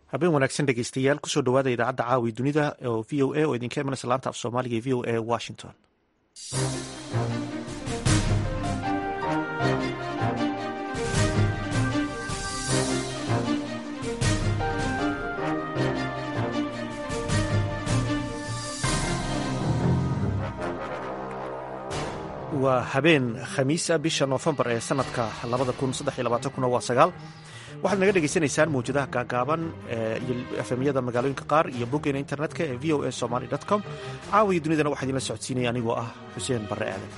habeen wanaagsan dhegeystayaal kusoo dhawaada idaacadda caawi dunida oo v o a oo idinka imanaysa laanta af soomaaliga ee v o a washington waa habeen khamiisa bisha noofembar ee sanadka kuna waa sagaal waxaad naga dhegaysanaysaan mawjadaha gaagaaban iyo efemyada magaalooyinka qaar iyo boggeena internetka ee v o a somaly com caawiya dunidana waxaa idinla socodsiinaya anigoo ah xuseen barre aadan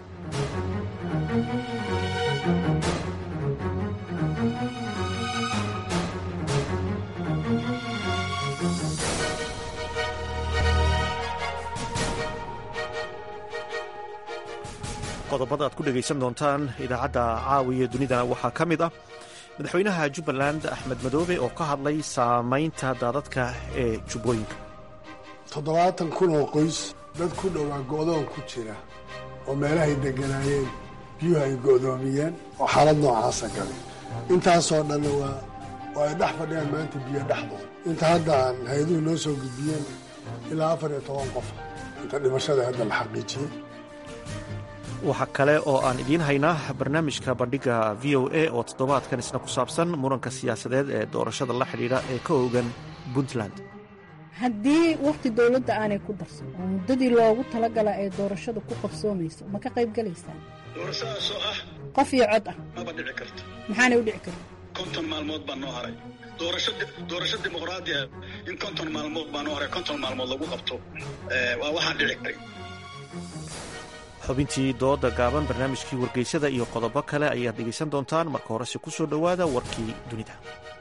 qodobada aad ku dhegaysan doontaan idaacadda caawiya dunidana waxaa ka mid ah madaxweynaha jubbaland axmed madoobe oo ka hadlay saamaynta daadadka ee jubbooyinka toddobaatan kun oo qoys dad ku dhowaa go'doon ku jira oo meelahay degganaayeen biyuhu ay go'doomiyeen oo xaalad noocaasa galay intaasoo dhanna waa oo ay dhex fadhiyaan maanta biyo dhexdood inta hadda aan hay-aduhu noo soo gudbiyeen ilaa afar iyo toban qof inta dhimashada hadda la xaqiijiyey waxaa kale oo aan idiin haynaa barnaamijka bandhiga v o a oo toddobaadkan isna ku saabsan muranka siyaasadeed ee doorashada la xidhiidha ee ka oogan puntland haddii wakhti dowladda aanay ku darsan oo muddadii loogu talagala ee doorashada ku qabsoomayso ma ka qayb gelaysaan doorashadaasoo ah qof iyo cod ah maba dhici karto maxaanay u dhici karta konton maalmood baa noo haray doorasho dimuqraadi ah in konton maalmood baa noo haray konton maalmood lagu qabto waa waxaan dhici karin xubintii dooda gaaban barnaamijkii wargeysada iyo qodobo kale ayaad dhegaysan doontaan marka horese ku soo dhowaada warkii dunida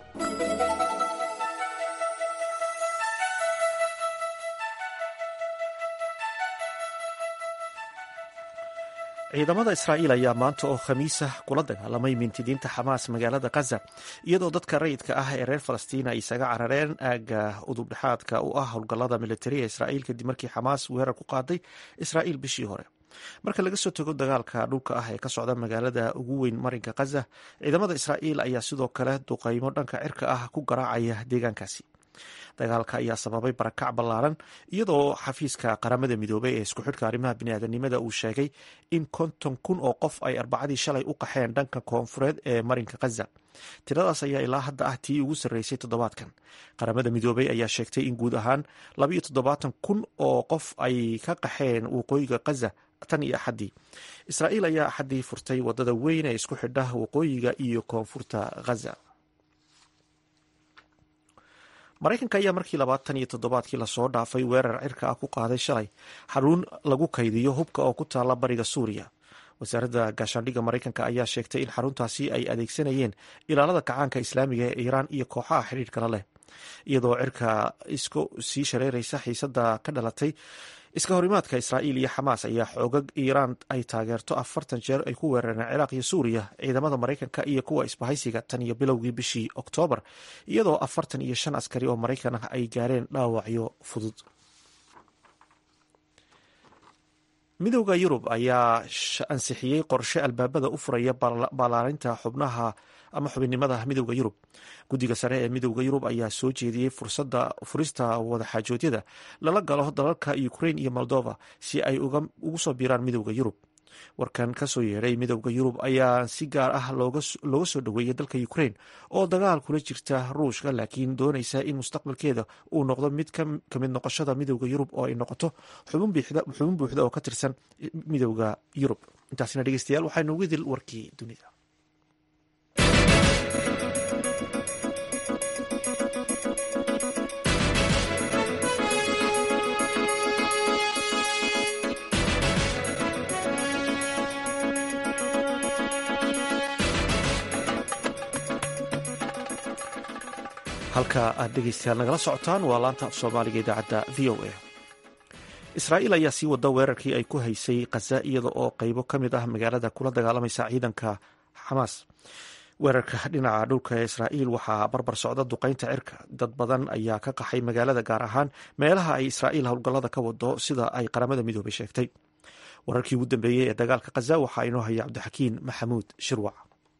ciidamada israa'iil ayaa maanta oo khamiisa kula dagaalamay mintidiinta xamaas magaalada khaza iyadoo dadka rayidka ah ee reer falastiin ay isaga carareen aagga udubdhexaadka u ah howlgallada militari ee israa'iil kadib markii xamaas weerar ku qaaday israa'iil bishii hore marka laga soo tago dagaalka dhulka ah ee ka socda magaalada ugu weyn marinka khaza ciidamada israa'iil ayaa sidoo kale duqaymo dhanka cirka ah ku garaacaya deegaankaasi dagaalka ayaa sababay barakac ballaaran iyadoo xafiiska qaramada midoobay ee isku xidhka arrimaha biniaadanimada uu sheegay in konton kun oo qof ay arbacadii shalay u qaxeen dhanka koonfureed ee marinka khaza tiradaas ayaa ilaa hadda ah tii ugu sarreysay toddobaadkan qaramada midoobay ayaa sheegtay in guud ahaan labayo toddobaatan kun oo qof ay ka qaxeen waqooyiga khaza tan iyo axaddii israa'iil ayaa axaddii furtay waddada weyn ee isku xidha waqooyiga iyo koonfurta khaza maraykanka ayaa markii labaatan iyo toddobaadkii lasoo dhaafay weerar cirka ah ku qaaday shalay xaruun lagu kaydiyo hubka oo ku taalla bariga suuriya wasaaradda gaashaandhigga maraykanka ayaa sheegtay in xaruntaasi ay adeegsanayeen ilaalada kacaanka islaamiga ee iiraan iyo kooxaha xidhiirkala leh iyadoo cirka isku sii shareeraysa xiisada ka dhalatay iska horimaadka israa'iil iyo xamaas ayaa xoogag iiraan ay taageerto afartan jeer ay ku weerareen ciraaq iyo suuriya ciidamada maraykanka iyo kuwa isbahaysiga tan iyo bilowgii bishii oktoobar iyadoo afartan iyo shan askari oo maraykan ah ay gaareen dhaawacyo fudud midowda yurub ayaa ansixiyey qorshe albaabada u furaya ballaarinta xubnaha ama xubinnimada midowda yurub guddiga sare ee midowda yurub ayaa soo jeediyey furista wadaxaajoodyada lala galo dalalka ukrain iyo moldova si ay ugu soo biiraan midowda yurub warkan kasoo yeedhay midowda yurub ayaa si gaar ah looga soo dhoweeyay dalka ukrain oo dagaal kula jirta ruushka laakiin doonaysa in mustaqbalkeeda uu noqdo mid ka mid noqoshada midowda yurub oo ay noqoto xubin buuxda oo ka tirsan midowda yurub intaasina dhegeystayaal waxaa noogu dil warkii dunida halka aad dhegeystayaal nagala socotaan waa laanta af soomaaliga idaacadda v o a israa'iil ayaa sii wada weerarkii ay ku haysay khaza iyada oo qeybo ka mid ah magaalada kula dagaalamaysa ciidanka xamaas weerarka dhinaca dhulka ee israa'iil waxaa barbar socda duqaynta cirka dad badan ayaa ka qaxay magaalada gaar ahaan meelaha ay israa'iil howlgallada ka wado sida ay qaramada midoobay sheegtay wararkii ugu dambeeyey ee dagaalka khaza waxaa inoo haya cabdixakiin maxamuud shirwac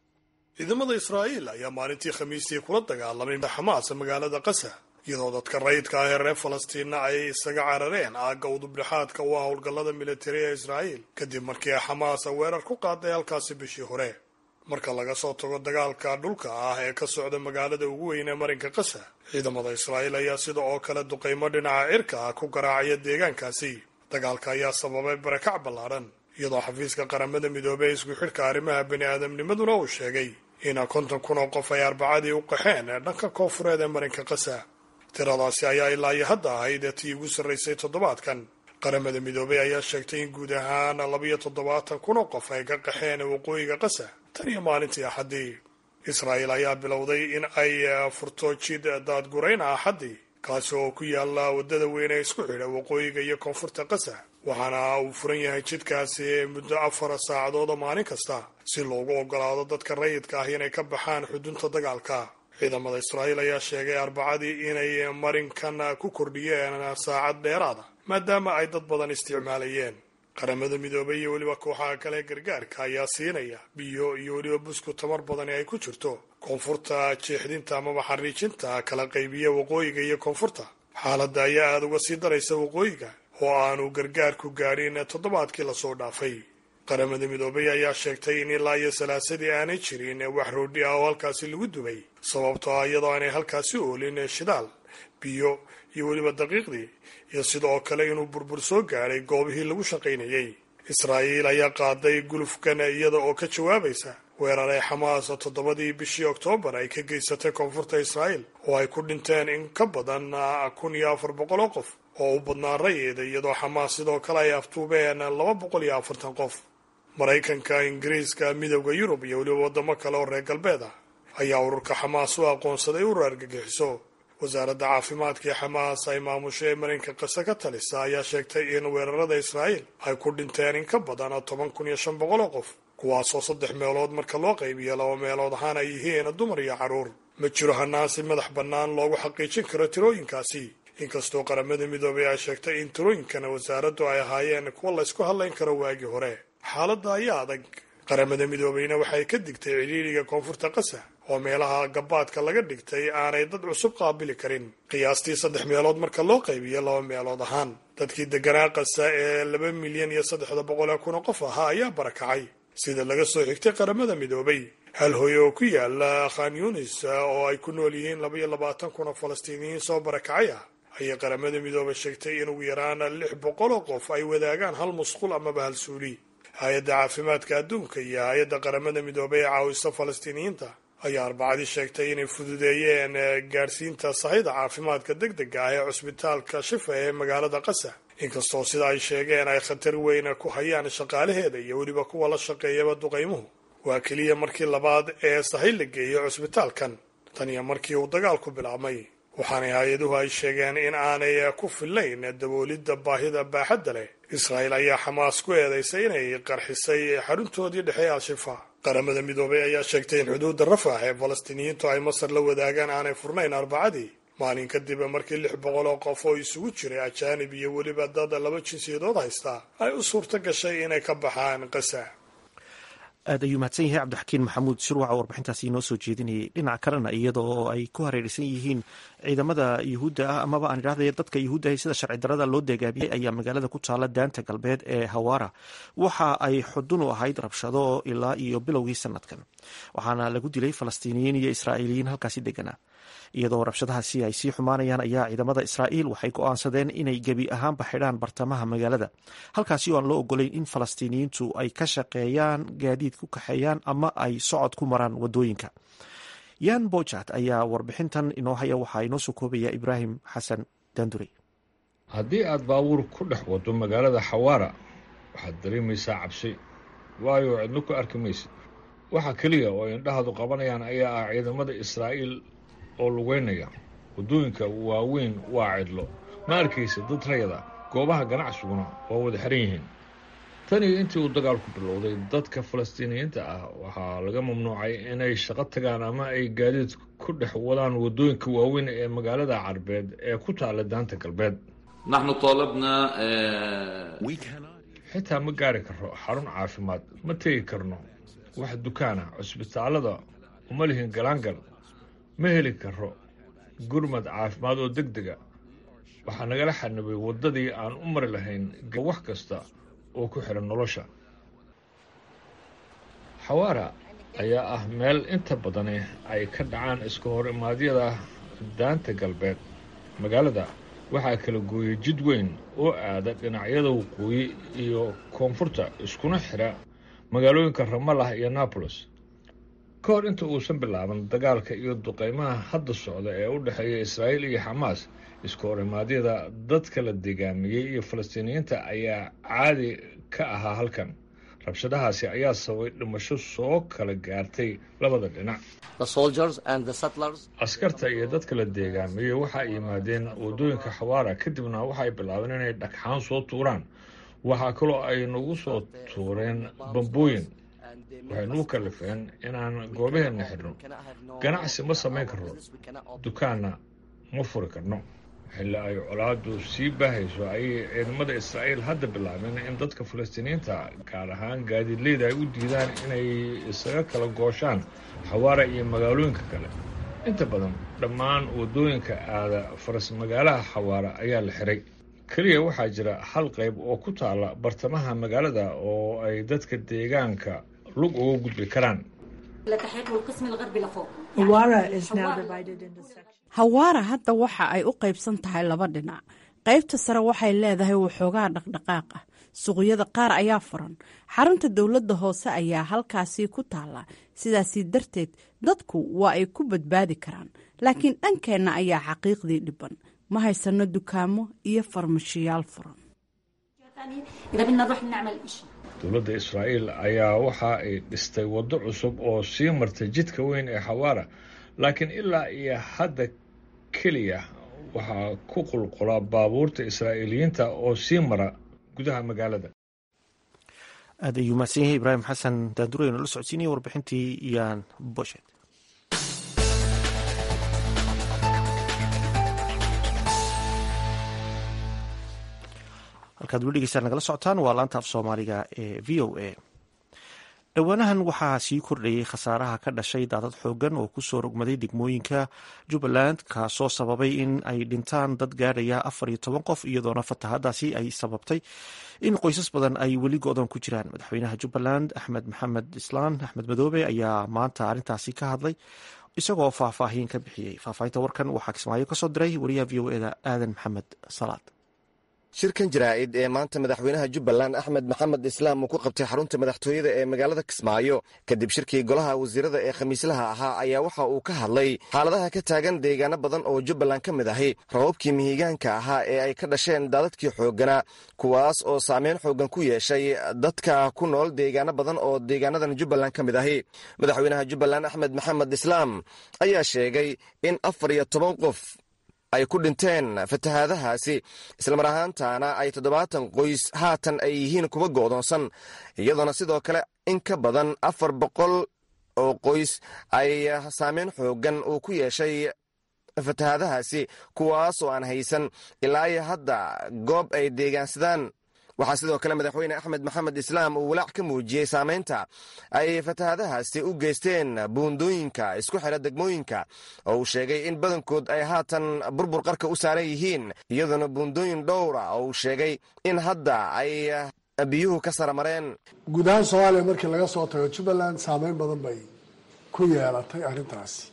ciidamada israa'iil ayaa maalintii khamiistii kula dagaalamay xamaas magaalada qasa iyadoo dadka rayidka ah ee reer falastiinna ay isaga carareen aagga udubdhexaadka u ah howlgallada militari ee israa'iil kadib markii xamaas weerar ku qaaday halkaasi bishii hore marka laga soo tago dagaalka dhulka ah ee ka socda magaalada ugu weyn ee marinka qasa ciidamada israa'iil ayaa sida oo kale duqaymo dhinaca cirka ah ku garaacaya deegaankaasi dagaalka ayaa sababay barakac ballaadhan iyadoo xafiiska qaramada midoobey ee isku xidhka arrimaha bani aadamnimaduna uu sheegay in konton kun oo qof ay arbacadii u qaxeen ee dhanka koonfureed ee marinka qasa tiradaasi ayaa ilaa iyo hadda ahayd ee tii ugu sarraysay toddobaadkan qaramada midoobey ayaa sheegtay in guud ahaan labiyo toddobaatan kun oo qof ay ka qaxeen waqooyiga qasa tan iyo maalintii axaddii israa'iil ayaa bilowday in ay furto jid daadgurayna axaddii kaasi oo ku yaala waddada weyn ee isku xidha waqooyiga iyo koonfurta qasa waxaana uu furan yahay jidkaasi muddo afar saacadood maalin kasta si loogu ogolaado dadka rayidka ah inay ka baxaan xudunta dagaalka ciidamada israa'iil ayaa sheegay arbacadii inay marinkan ku kordhiyeen saacad dheeraada maadaama ay dad badan isticmaalayeen qaramada midoobay iyo weliba kooxaha kale gargaarka ayaa siinaya biyo iyo weliba busku tamar badani ay ku jirto koonfurta jeexdinta amaba xariijinta kala qaybiya waqooyiga iyo koonfurta xaaladda ayaa aada uga sii daraysa waqooyiga oo aanu gargaarku gaadhin toddobaadkii lasoo dhaafay qaramada midoobay ayaa sheegtay in ilaa iyo salaasadii aanay jirin wax roodhi ah oo halkaasi lagu dubay sababtoo ah iyadoo aanay halkaasi oolin shidaal biyo iyo weliba daqiiqdii iyo sidoo kale inuu burbur soo gaadhay goobihii lagu shaqaynayay israa'iil ayaa qaaday gulufkan iyada oo ka jawaabaysa weeraray xamaas toddobadii bishii oktoobar ay ka geysatay koonfurta israa'iil oo ay ku dhinteen in ka badan kun iyo afar boqol oo qof oo u badnaa rayida iyadoo xamaas sidoo kale ay aftuubeen laba boqol iyo afartan qof maraykanka ingiriiska midowda yurub iyo weliba waddamo kale oo reer galbeed ah ayaa ururka xamaas u aqoonsaday urur argagixiso wasaaradda caafimaadka ee xamaas ay maamusho ee marinka qase ka talisa ayaa sheegtay in weerarada israa'iil ay ku dhinteen in ka badan toban kun iyo shan boqol oo qof kuwaasoo saddex meelood marka loo qaybiyo laba meelood ahaan ay yihiin dumar iyo carruur ma jiro hanaasi madax bannaan loogu xaqiijin karo tirooyinkaasi inkastoo qaramada midoobay ay sheegtay in tirooyinkana wasaaraddu ay ahaayeen kuwa laysku hadlayn karo waagii hore xaaladda ayaa adag qaramada midoobeyna waxay ka digtay cidhiidriga koonfurta qasa oo meelaha gabaadka laga dhigtay aanay dad cusub qaabili karin qiyaastii saddex meelood marka loo qaybiyo laba meelood ahaan dadkii deganaa qasa ee laba milyan iyo saddexda boqol ee kun oo qof ahaa ayaa barakacay sida laga soo xigtay qaramada midoobay hal hooye oo ku yaala khan yunis oo ay ku nool yihiin laba iyo labaatan kun oo falastiiniyiin soo barakacay ah ayay qaramada midoobay sheegtay in ugu yaraan lix boqol oo qof ay wadaagaan hal musqul amaba hal suuli hay-adda caafimaadka adduunka iyo hay-adda qaramada midoobay ee caawisa falastiiniyiinta ayaa arbacadii sheegtay inay fududeeyeen gaadhsiinta sahayda caafimaadka deg dega ah ee cusbitaalka shifa ee magaalada qasa inkastoo sida ay sheegeen ay khatar weyn ku hayaan shaqaalaheeda iyo weliba kuwa la shaqeeyaba duqaymuhu waa keliya markii labaad ee sahay la geeyo cusbitaalkan tan iyo markii uu dagaalku bilaabmay waxaanay hay-aduhu ay sheegeen in aanay ku fillayn daboolidda baahida baaxadda leh israa'iil ayaa xamaas ku eedaysay inay qarxisay xaruntoodii dhexe al-shifa qaramada midoobay ayaa sheegtay in xuduudda rafax ee falastiiniyiintu ay masar la wadaagaan aanay furnayn arbacadii maalin kadib markii lix boqol oo qof oo isugu jiray ajaanib iyo weliba dad laba jinsiyadood haysta ay u suurto gashay inay ka baxaan qasa aad ayuu mahadsan yahay cabdixakiin maxamuud shirwaca warbixintaasi inoo soo jeedinayay dhinaca kalena iyadoo ay ku hareeraysan yihiin ciidamada yuhuudda ah amaba aan idhahday dadka yuhuudda ah sida sharci darada loo deegaabiyey ayaa magaalada ku taala daanta galbeed ee hawaara waxa ay xudun u ahayd rabshado ilaa iyo bilowgii sanadkan waxaana lagu dilay falastiiniyiin iyo israa'iiliyiin halkaasi deganaa iyadoo rabshadahaasi ay sii xumaanayaan ayaa ciidamada israa'iil waxay go'aansadeen inay gebi ahaanba xidhaan bartamaha magaalada halkaasi oo aan loo ogolayn in falastiiniyiintu ay ka shaqeeyaan gaadiid ku kaxeeyaan ama ay socod ku maraan wadooyinka yan bojat ayaa warbixintan inoo haya waxaa inoo soo koobaya ibraahim xasan danduri haddii aad baabuur ku dhex wado magaalada xawaara waxaad dareemaysaa cabsi waayo cidlo ku arki maysid waxa keliya oo indhahadu qabanayaan ayaa ah ciidamada israa'iil oo lugeynaya waddooyinka waaweyn waa cidlo ma arkaysa dad rayada goobaha ganacsiguna waa wada xiran yihiin tan iyo intii uu dagaalku bilowday dadka falastiiniyiinta ah waxaa laga mamnuucay inay shaqo tagaan ama ay gaadiid ku dhex wadaan waddooyinka waaweyn ee magaalada carbeed ee ku taala daanta galbeed naxnu taalabna xitaa ma gaari karno xarun caafimaad ma tegi karno wax dukaana cusbitaalada uma lihin galaangal ma heli karo gurmad caafimaad oo deg dega waxaa nagala xanibay waddadii aan u mari lahayn wax kasta oo ku xidhan nolosha xawaara ayaa ah meel inta badani ay ka dhacaan iska hor imaadyada daanta galbeed magaalada waxaa kala gooyey jid weyn oo aada dhinacyada waqooyi iyo koonfurta iskuna xidha magaalooyinka ramalah iyo nabolos ka hor inta uusan bilaaban dagaalka iyo duqeymaha hadda socda ee u dhexeeya israa'iil iyo xamaas iska hor imaadyada dadka la degaamiyey iyo falastiiniyiinta ayaa caadi ka ahaa halkan rabshadahaasi ayaa sababay dhimasho soo kala gaartay labada dhinac askarta iyo dadka la deegaamiyey waxa ay yimaadeen waddooyinka xawaara kadibna waxaay bilaabeen inay dhagxaan soo tuuraan waxaa kaloo ay nagu soo tuureen bambooyin waxay nagu kalifeen inaan goobaheenna xidhno ganacsi ma samayn karno dukaanna ma furi karno xilli ay colaadu sii baahayso ayay ciidamada israa'iil hadda bilaabeen in dadka falastiiniyiinta gaar ahaan gaadiidleyda ay u diidaan inay isaga kala gooshaan xawaara iyo magaalooyinka kale inta badan dhammaan waddooyinka aada faras magaalaha xawaara ayaa la xiray keliya waxaa jira hal qayb oo ku taalla bartamaha magaalada oo ay dadka deegaanka lug uga gudbi karaan hawaara hadda waxa ay u qaybsan tahay laba dhinac qaybta sare waxay leedahay waxoogaa dhaqdhaqaaq ah suuqyada qaar ayaa furan xarunta dowladda hoose ayaa halkaasi ku taalla sidaasi darteed dadku waa ay ku badbaadi karaan laakiin dhankeenna ayaa xaqiiqdii dhiban ma haysano dukaamo iyo farmashiyaal furan dowladda israa'iil ayaa waxa ay dhistay waddo cusub oo sii martay jidka weyn ee xawaara laakiin ilaa iyo hadda keliya waxaa ku qulqula baabuurta israa'iiliyiinta oo sii mara gudaha magaalada aad ayuu mahadsan yahay ibraahim xasan daandureyno la socodsiinaya warbixintii yaan boshet halkaad weli dhegeystaan nagala socotaan waa laanta af soomaaliga ee v o a dhowaanahan waxaa sii kordhayay khasaaraha ka dhashay daadad xoogan oo kusoo rogmaday degmooyinka jubbaland kaasoo sababay in ay dhintaan dad gaadhaya afar iyo toban qof iyadoona fatahadaasi ay sababtay in qoysas badan ay weli go-doon ku jiraan madaxweynaha jubbaland axmed maxamed islaan axmed madoobe ayaa maanta arrintaasi ka hadlay isagoo faahfaahin ka bixiyey faahfaahinta warkan waxaa kismaayo kasoo diray wariyaha v o eda aadan maxamed salaad shirkan jaraa'id ee maanta madaxweynaha jubbaland axmed maxamed islaam uu ku qabtay xarunta madaxtooyada ee magaalada kismaayo kadib shirkii golaha wasiirada ee khamiislaha ahaa ayaa waxa uu ka hadlay xaaladaha ka taagan deegaano badan oo jubbaland ka mid ahi rababkii mihigaanka ahaa ee ay ka dhasheen daadadkii xooggana kuwaas oo saameyn xooggan ku yeeshay dadka ku nool deegaano badan oo deegaanadan jubbaland ka mid ahi madaxweynaha jubbaland axmed maxamed islaam ayaa sheegay in afar iyo toban qof ay ku dhinteen fatahaadahaasi islamar ahaantaana ay toddobaatan qoys haatan ay yihiin kuwa go'doonsan iyadoona sidoo kale in ka badan afar boqol oo qoys ay saameyn xooggan uu ku yeeshay fatahaadahaasi kuwaas oo aan haysan ilaa iyo hadda goob ay deegaansadaan waxaa sidoo kale madaxweyne axmed maxamed islaam uu walaac ka muujiyey saamaynta ay fatahaadahaasi u geysteen buundooyinka isku xidha degmooyinka oo uu sheegay in badankood ay haatan burbur qarka u saaran yihiin iyadoona buundooyin dhowra oo uu sheegay in hadda ay biyuhu ka saramareen guud ahaan soomaaliya markii laga soo tago jubbaland saameyn badan bay ku yeelatay arrintaasi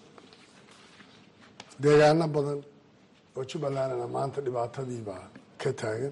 deegaano badan oo jubbalandna maanta dhibaatadiibaa ka taagan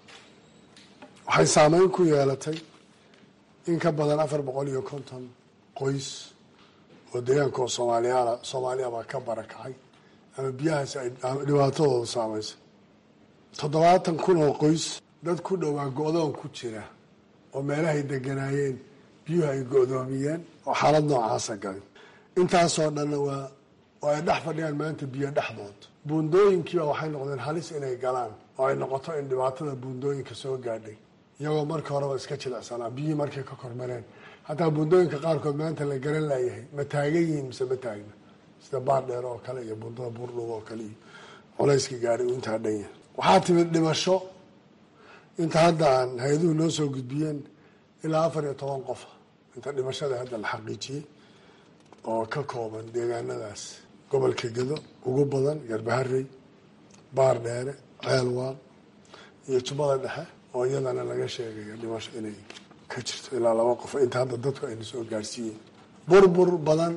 waxay saameyn ku yeelatay in ka badan afar boqol iyo konton qoys oo deegaanka oo soomaaliyaala soomaaliyabaa ka barakacay ama biyahaasi ay dhibaatadooda saameysay toddobaatan kun oo qoys dad ku dhowaa go-doon ku jira oo meelahay deganaayeen biyuhu ay go-doomiyeen oo xaalad noocaasa galin intaasoo dhanna waa oo ay dhex fadhiyaan maanta biyo dhexdood buundooyinkiiba waxay noqdeen halis inay galaan oo ay noqoto in dhibaatada buundooyinka soo gaadhay iyagoo markii horeba iska jilicsanaa biyihii markay ka kormareen hataa buundooyinka qaarkood maanta la garan laayahay ma taagan yihiin mise ma taagna sida baardheer oo kale iyo buundada buurdhug oo kale iyo culayska gaadhay uu intaa dhan yahay waxaa timid dhimasho inta hadda aan hay-aduhu noo soo gudbiyeen ilaa afar iyo toban qofa inta dhimashada hadda la xaqiijiyey oo ka kooban deegaanadaas gobolka gedo ugu badan garbaharey baar dheere ceelwaan iyo jubbada dhexe oo iyadana laga sheegayo dhimasho inay ka jirto ilaa laba qof inta hadda dadku ayna soo gaarsiiyeen burbur badan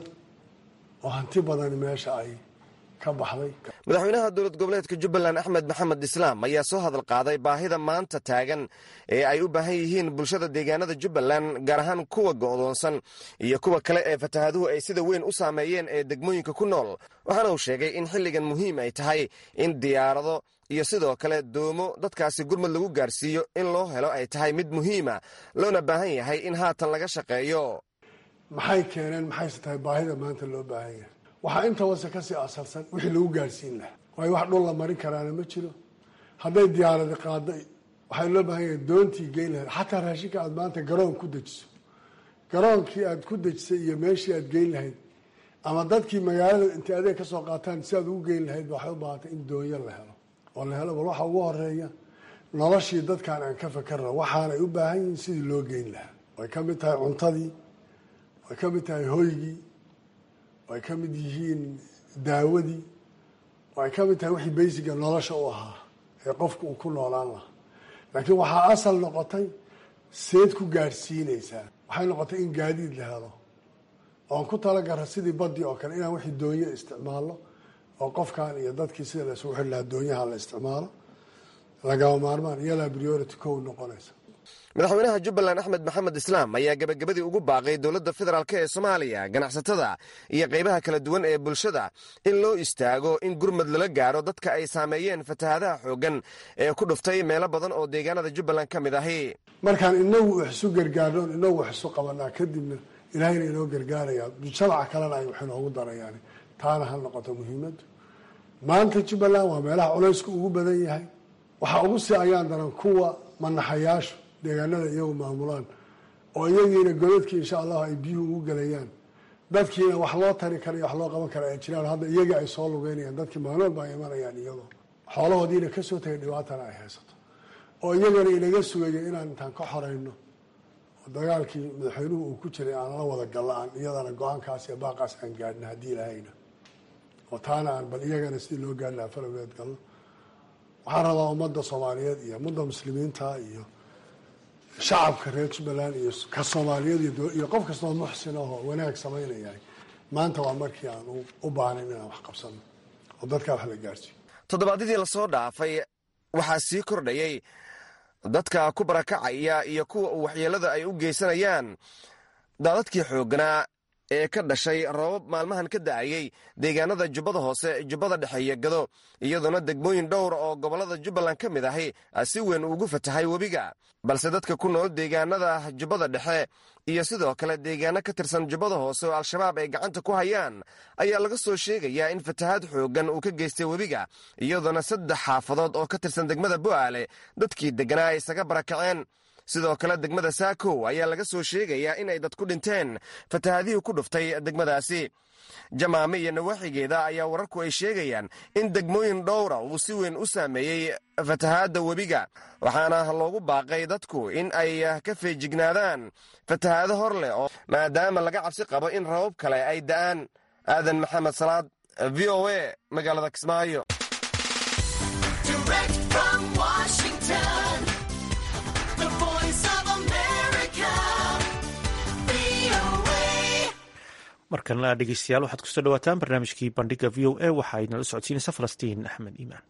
oo hanti badan meesha ay ka baxday madaxweynaha dowlad goboleedka jubbaland axmed maxamed islaam ayaa soo hadal qaaday baahida maanta taagan ee ay u baahan yihiin bulshada deegaanada jubbaland gaar ahaan kuwa go'doonsan iyo kuwa kale ee fatahaaduhu ay sida weyn u saameeyeen ee degmooyinka ku nool waxaana uu sheegay in xilligan muhiim ay tahay in diyaarado iyo sidoo kale doomo dadkaasi gurmud lagu gaarsiiyo in loo helo ay tahay mid muhiima loona baahan yahay in haatan laga shaqeeyo maxay keeneen maxayse tahay baahida maanta loo baahan yahay waxaa inta wase kasii asalsan wixii lagu gaarsiin lahaa waayo wax dhul la marin karaana ma jiro hadday diyaaradi qaado waxaa loo baahan yahay doontii geyn lahayd xataa raashinka aad maanta garoon ku dejiso garoonkii aad ku dejisay iyo meeshii aad geyn lahayd ama dadkii magaalada intay adeeg kasoo qaataan si aad ugu geyn lahayd waxay u baahantay in doonyo la helo oo la helo bal waxa ugu horeeya noloshii dadkan aan ka fakarna waxaanay u baahan yihiin sidii loo geyn lahaa way ka mid tahay cuntadii way ka mid tahay hoygii way ka mid yihiin daawadii way ka mid tahay wixii baysiga nolosha u ahaa ee qofka uu ku noolaan lahaa laakiin waxaa asal noqotay seed ku gaadhsiinaysaa waxay noqotay in gaadiid la helo oon ku talagara sidii badii oo kale inaan wixii doonyo isticmaalno oo qofkan iyo dadkii sida la isugu xiri lahaa doonyaha la isticmaalo lagama maarmaan iyalaa priority kow noqonaysa madaxweynaha jubbaland axmed maxamed islaam ayaa gebagabadii ugu baaqay dowladda federaalk ee soomaaliya ganacsatada iyo qaybaha kala duwan ee bulshada in loo istaago in gurmad lala gaaro dadka ay saameeyeen fatahaadaha xooggan ee ku dhuftay meelo badan oo deegaanada jubbaland ka mid ahi markaan inagu wax isu gargaarnoon inagu wax isu qabanaa kadibna ilaahayna inoo gargaarayaa mujtamaca kalena ay wax inoogu darayaan taana ha noqoto muhiimaddu maanta jubbaland waa meelaha culaysku ugu badan yahay waxaa ugu sii ayaan daran kuwa manaxayaashu deegaanada iyagu maamulaan oo iyagiina godadkii insha allahu ay biyuhu ugu gelayaan dadkiina wax loo tari kara iyo wax loo qaban kara ay jiraan hadda iyagii ay soo lugeynayaan dadkii maalin walba ay imanayaan iyagoo xoolahoodiina kasoo tagay dhibaatana ay haysato oo iyagana inaga sugaya inaan intaan ka xoreyno oo dagaalkii madaxweynuhu uu ku jiray aan la wada galla aan iyadana go-aankaas iyo baaqaas aan gaadhna haddii ilahayna oo taana aan bal iyagana sidii loo gaadhi lahaa falageed galno waxaan rabaa ummadda soomaaliyeed iyo ummadda muslimiinta iyo shacabka reer jubbaland iyo ka soomaaliyeed iyo qof kastoo muxsin ahoo wanaag samaynayahay maanta waa markii aan u baahnayn inaan wax qabsano oo dadkaa wax la gaarsiiyo toddobaadyadii lasoo dhaafay waxaa sii kordhayay dadka ku barakacaya iyo kuwa uu waxyeellada ay u geysanayaan daadadkii xoogganaa ee ka dhashay roobab maalmahan ka da'ayey deegaanada jubbada hoose jubbada dhexe iyo gado iyadoona degmooyin dhowr oo gobollada jubbaland ka mid ahi si weyn ugu fatahay webiga balse dadka ku nool deegaanada jubbada dhexe iyo sidoo kale deegaano ka tirsan jubbada hoose oo al-shabaab ay gacanta ku hayaan ayaa laga soo sheegayaa in fatahaad xooggan uu ka geystay webiga iyadoona saddex xaafadood oo ka tirsan degmada bu'aale dadkii degganaa ay isaga barakaceen sidoo kale degmada saakow ayaa laga soo sheegayaa inay dad ku dhinteen fatahaadihii ku dhuftay degmadaasi jamaame iyo nawaaxigeeda ayaa wararku ay sheegayaan in degmooyin dhowra uu si weyn u saameeyey fatahaadda webiga waxaana loogu baaqay dadku in ay ka feejignaadaan fatahaado hor leh oo maadaama laga cabsi qabo in rabab kale ay da'aan aadan maxamed salaad v o a magaalada kismaayo markana dhegeystayaal waxaad kusoo dhawaataan barnaamijkii bandhiga v o a waxa ay nala socodsiinaysa falastiin axmed iimaan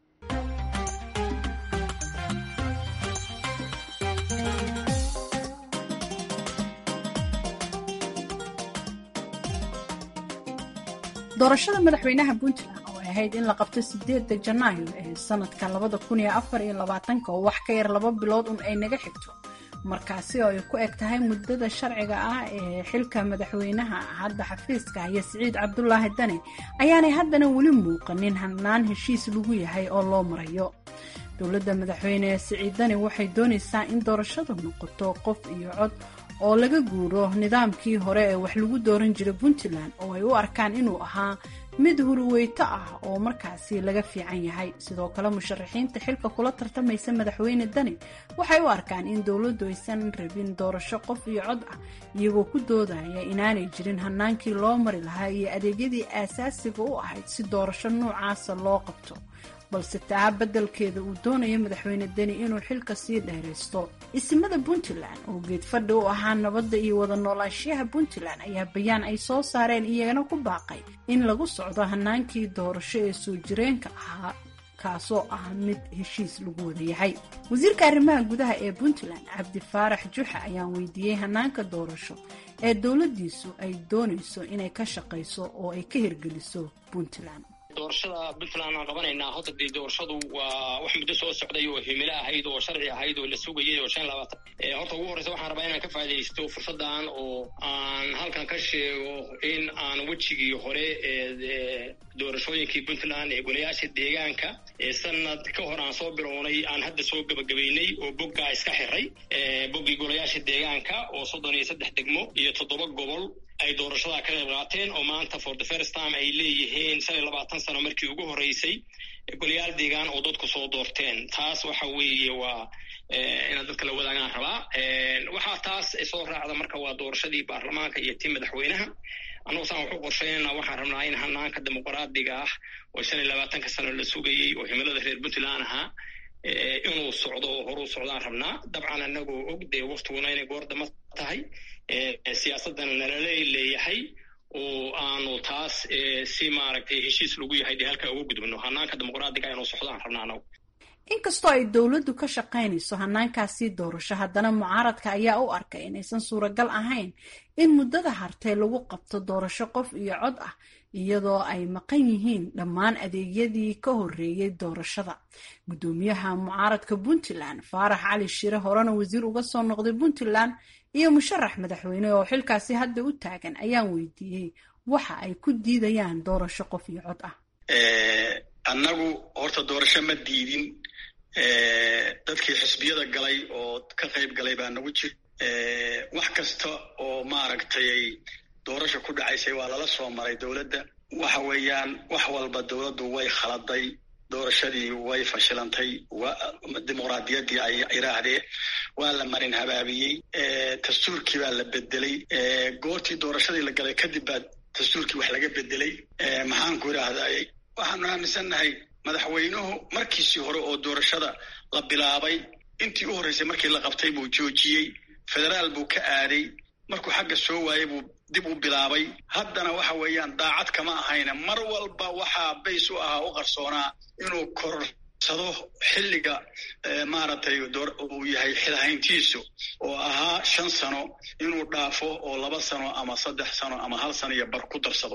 doorashada madaxweynaha puntland oo ay ahayd in la qabto sideeda janaayo ee sanadka labada kun iyo afar iyo labaatanka oo wax ka yar laba bilood un ay naga xigto markaasi oo ay ku eg tahay muddada sharciga ah ee xilka madaxweynaha hadda xafiiska iyo siciid cabdulaahi dane ayaanay haddana weli muuqanin hannaan heshiis lagu yahay oo loo marayo dowladda madaxweyne siciid dane waxay doonaysaa in doorashadu noqoto qof iyo cod oo laga guuro nidaamkii hore ee wax lagu dooran jiray puntland oo ay u arkaan inuu ahaa mid hurweyto ah oo markaasi laga fiican yahay sidoo kale musharaxiinta xilka kula tartamaysa madaxweyne dani waxay u arkaan in dowladdu aysan rabin doorasho qof iyo cod ah iyagoo ku doodaya inaanay jirin hanaankii loo mari lahaa iyo adeegyadii aasaasiga u ahayd si doorasho noocaasa loo qabto balse taa beddelkeeda uu doonayo madaxweyne deni inuu xilka sii dheeraysto isimada puntland oo geedfadhi u ahaa nabadda iyo wada noolaanshiyaha puntland ayaa bayaan ay soo saareen iyagana ku baaqay in lagu socdo hanaankii doorasho ee soo jireenka ahaa kaasoo ah mid heshiis lagu wada yahay wasiirka arrimaha gudaha ee puntland cabdi faarax juxa ayaan weydiiyey hanaanka doorasho ee dowladdiisu ay doonayso inay ka shaqayso oo ay ka hirgeliso puntland doorashada puntland aan qabanaynaa hadda dee doorashadu waa wax muddo soo socday oo himilo ahayd oo sharci ahayd oo la sugayay oo shan labaatan horta ugu horreysa waxaan rabaa inaan ka faaidaysto fursaddan oo aan halkan ka sheego in aan wejigii hore ee doorashooyinkii puntland ee golayaasha deegaanka ee sanad ka hor aan soo bilownay aan hadda soo gebagabeynay oo boggaa iska xiray boggii golayaasha deegaanka oo soddon iyo saddex degmo iyo toddoba gobol ay doorashada ka qayb qaateen oo maanta for the first time ay leeyihiin shan iyo labaatan sano markii ugu horreysay golayaal deegaan oo dadku soo doorteen taas waxa weeye waa inaad dadka la wadaagaan rabaa waxaa taas soo raacda marka waa doorashadii baarlamaanka iyo tii madaxweynaha annagu saan waxu qorsheynana waxaan rabnaa in hanaanka dimuqraadiga ah oo shan iyo labaatanka sano la sugayey oo himilada reer puntland ahaa inuu socdo oo horuu socdaan rabnaa dabcan anagoo og dee waktiguna inay goordama tahay siyaasadana nalala leeyahay oo aanu taas si maaragtay heshiis lagu yahay dee halkaa uga gudbino hanaanka dimuqraadiga inuu socdaan rabnaa anagu inkastoo ay dowladdu ka shaqaynayso hanaankaasii doorasho haddana mucaaradka ayaa u arkay inaysan suuragal ahayn in muddada hartee lagu qabto doorasho qof iyo cod ah iyadoo ay maqan yihiin dhammaan adeegyadii ka horreeyey doorashada guddoomiyaha mucaaradka puntland faarax cali shire horena wasiir uga soo noqday puntland iyo musharax madaxweyne oo xilkaasi hadda u taagan ayaan weydiiyey waxa ay ku diidayaan doorasho qof iyo cod ah annagu horta doorasho ma diidin dadkii xisbiyada galay oo ka qayb galay baa nagu jir wax kasta oo maaragtay doorasho ku dhacaysay waa lala soo maray dowladda waxa weeyaan wax walba dowladdu way khaladay doorashadii way fashilantay dimuqraadiyaddii ay yidhaahdeen waa la marin habaabiyey dastuurkii baa la bedelay goortii doorashadii la galay kadib baa dastuurkii wax laga bedelay maxaanku idhaahday waxaanu aaminsannahay madaxweynuhu markiisii hore oo doorashada la bilaabay intii u horreysay markii la qabtay buu joojiyey federaal buu ka aaday markuu xagga soo waayey buu dib u bilaabay haddana waxa weeyaan daacad kama ahayna mar walba waxaa bays u ahaa u qarsoonaa inuu korsado xilliga maaragtay uu yahay xilhayntiisu oo ahaa shan sano inuu dhaafo oo laba sano ama saddex sano ama hal sano iyo bar ku darsado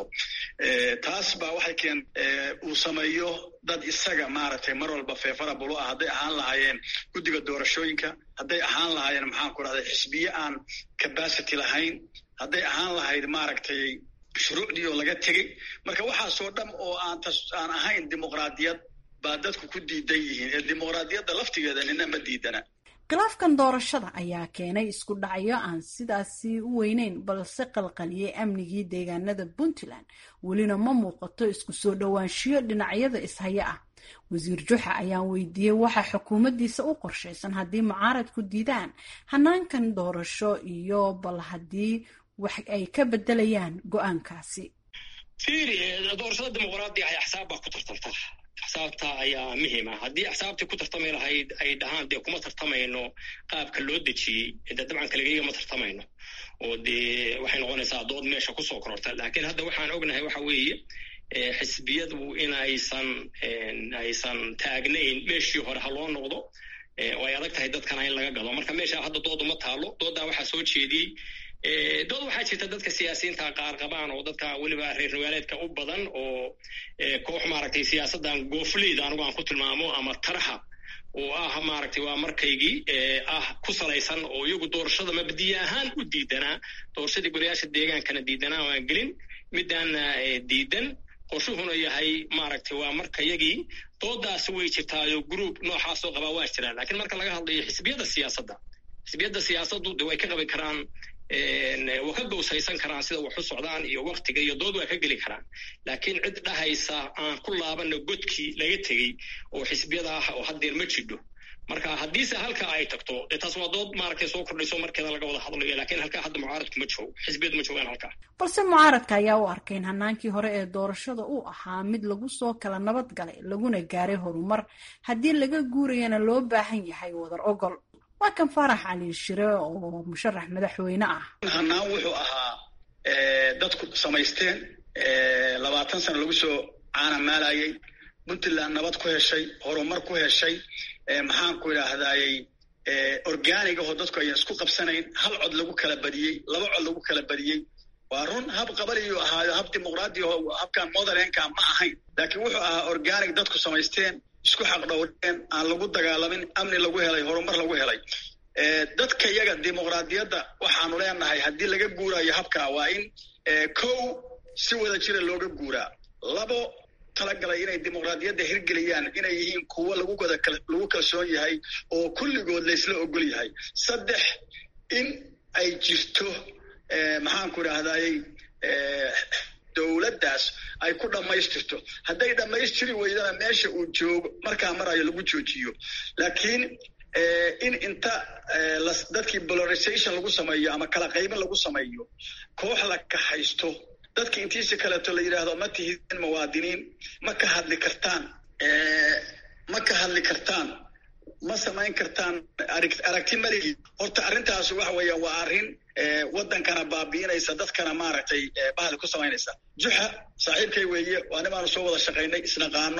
taas baa waxay keen uu sameeyo dad isaga maaragtay mar walba feefara bulu ah hadday ahaan lahaayeen guddiga doorashooyinka hadday ahaan lahaayeen maxaan ku rahday xisbiye aan capacity lahayn hadday ahaan lahayd maaragtay shuruucdii oo laga tegey marka waxaasoo dham oo aan aan ahayn dimuqraadiyad baa dadku ku diidan yihiin ee dimuqraadiyadda laftigeeda nina ma diidana khilaafkan doorashada ayaa keenay isku dhacyo aan sidaasi u weyneyn balse qalqaliyey amnigii deegaanada puntland welina ma muuqato isku soo dhowaanshiyo dhinacyada ishaya ah wasiir juxa ayaan weydiiyey waxa xukuumaddiisa u qorshaysan haddii mucaaradku diidaan hanaankan doorasho iyo bal haddii wax ay ka bedelayaan go-aankaasi fiiri doorashada dimuqraadiga ay axsaab baa ku tartanta axsaabta ayaa muhiima haddii axsaabtii ku tartami lahayd ay dhahaan dee kuma tartamayno qaabka loo dejiyey de dabcan kaligeyga ma tartamayno oo dee waxay noqonaysaa dood meesha kusoo kororta laakiin hadda waxaan ognahay waxa weeye xisbiyadu in aysan aysan taagnayn meeshii hore ha loo noqdo oo ay adag tahay dadkana in laga galo marka meesha hadda doodu ma taalo dooddaa waxaa soo jeediyey dood waxaa jirta dadka siyaasiyiinta qaar qabaan oo dadka weliba reer magaaleedka u badan oo koox maaragtay siyaasaddan goofleyda anigu aan ku tilmaamo ama taraha oo ah maaragtay waa markaygii ah ku salaysan oo iyagu doorashada mabdiye ahaan u diidanaa doorashadii golayaasha deegaankana diidanaa waan gelin midaana diidan qorshuhuna yahay maaragtay waa markayagii doodaasi way jirtaayo group noocaasoo qabaa waa jiraan lakiin marka laga hadlayo xisbiyada siyaasadda xisbiyadda siyaasaddu de way ka qabi karaan waa ka gowsaysan karaan sida wax u socdaan iyo waktiga iyo dood waa ka geli karaan laakiin cid dhahaysa aan ku laabana godkii laga tegey oo xisbiyada ah oo haddeer ma jidho marka haddiise halka ay tagto dee taas waa dood maaragtay soo kordhayso markeeda laga wada hadlayo laakiin halkaa hadda mucaaradku ma joogo xisbiyadu ma joogaan halkaa balse mucaaradka ayaa u arkay in hanaankii hore ee doorashada uu ahaa mid lagu soo kala nabad galay laguna gaaray horumar haddii laga guurayana loo baahan yahay wadar ogol waa kan faarax cali shire oo musharax madaxweyne ah hanaan wuxuu ahaa dadku samaysteen labaatan sano lagu soo caanamaalayay puntland nabad ku heshay horumar ku heshay maxaanku idhaahdayey organig ahoo dadku ayan isku qabsanayn hal cod lagu kala badiyey laba cod lagu kala badiyey waa run hab qabaliyuu ahaayo hab dimuqraadi aho habkan motherlandka ma ahayn laakiin wuxuu ahaa organic dadku samaysteen isku xaqdhowreen aan lagu dagaalamin amni lagu helay horumar lagu helay dadka iyaga dimuqraadiyadda waxaanu leenahay haddii laga guuraayo habka waa in kow si wada jira looga guuraa labo talagalay inay dimuqraadiyadda hirgeliyaan inay yihiin kuwo lagu wada lagu kalsoon yahay oo kulligood laysla ogol yahay saddex in ay jirto maxaanku idhaahdayey dowladdaas ay ku dhammaystirto hadday dhammaystiri weydana meesha uu joogo markaa marayo lagu joojiyo laakiin in inta dadkii polarization lagu sameeyo ama kala qaybin lagu sameeyo koox la kaxaysto dadki intiisi kaleeto la yidhaahdo ma tihidin muwaadiniin ma ka hadli kartaan ma ka hadli kartaan ma samayn kartaan aragti maligi horta arrintaas waxa weeyaan waa arrin waddankana baabi'inaysa dadkana maaragtay bahali ku samaynaysa juxa saaxiibkay weeye waa nimaanu soo wada shaqaynay isnaqaano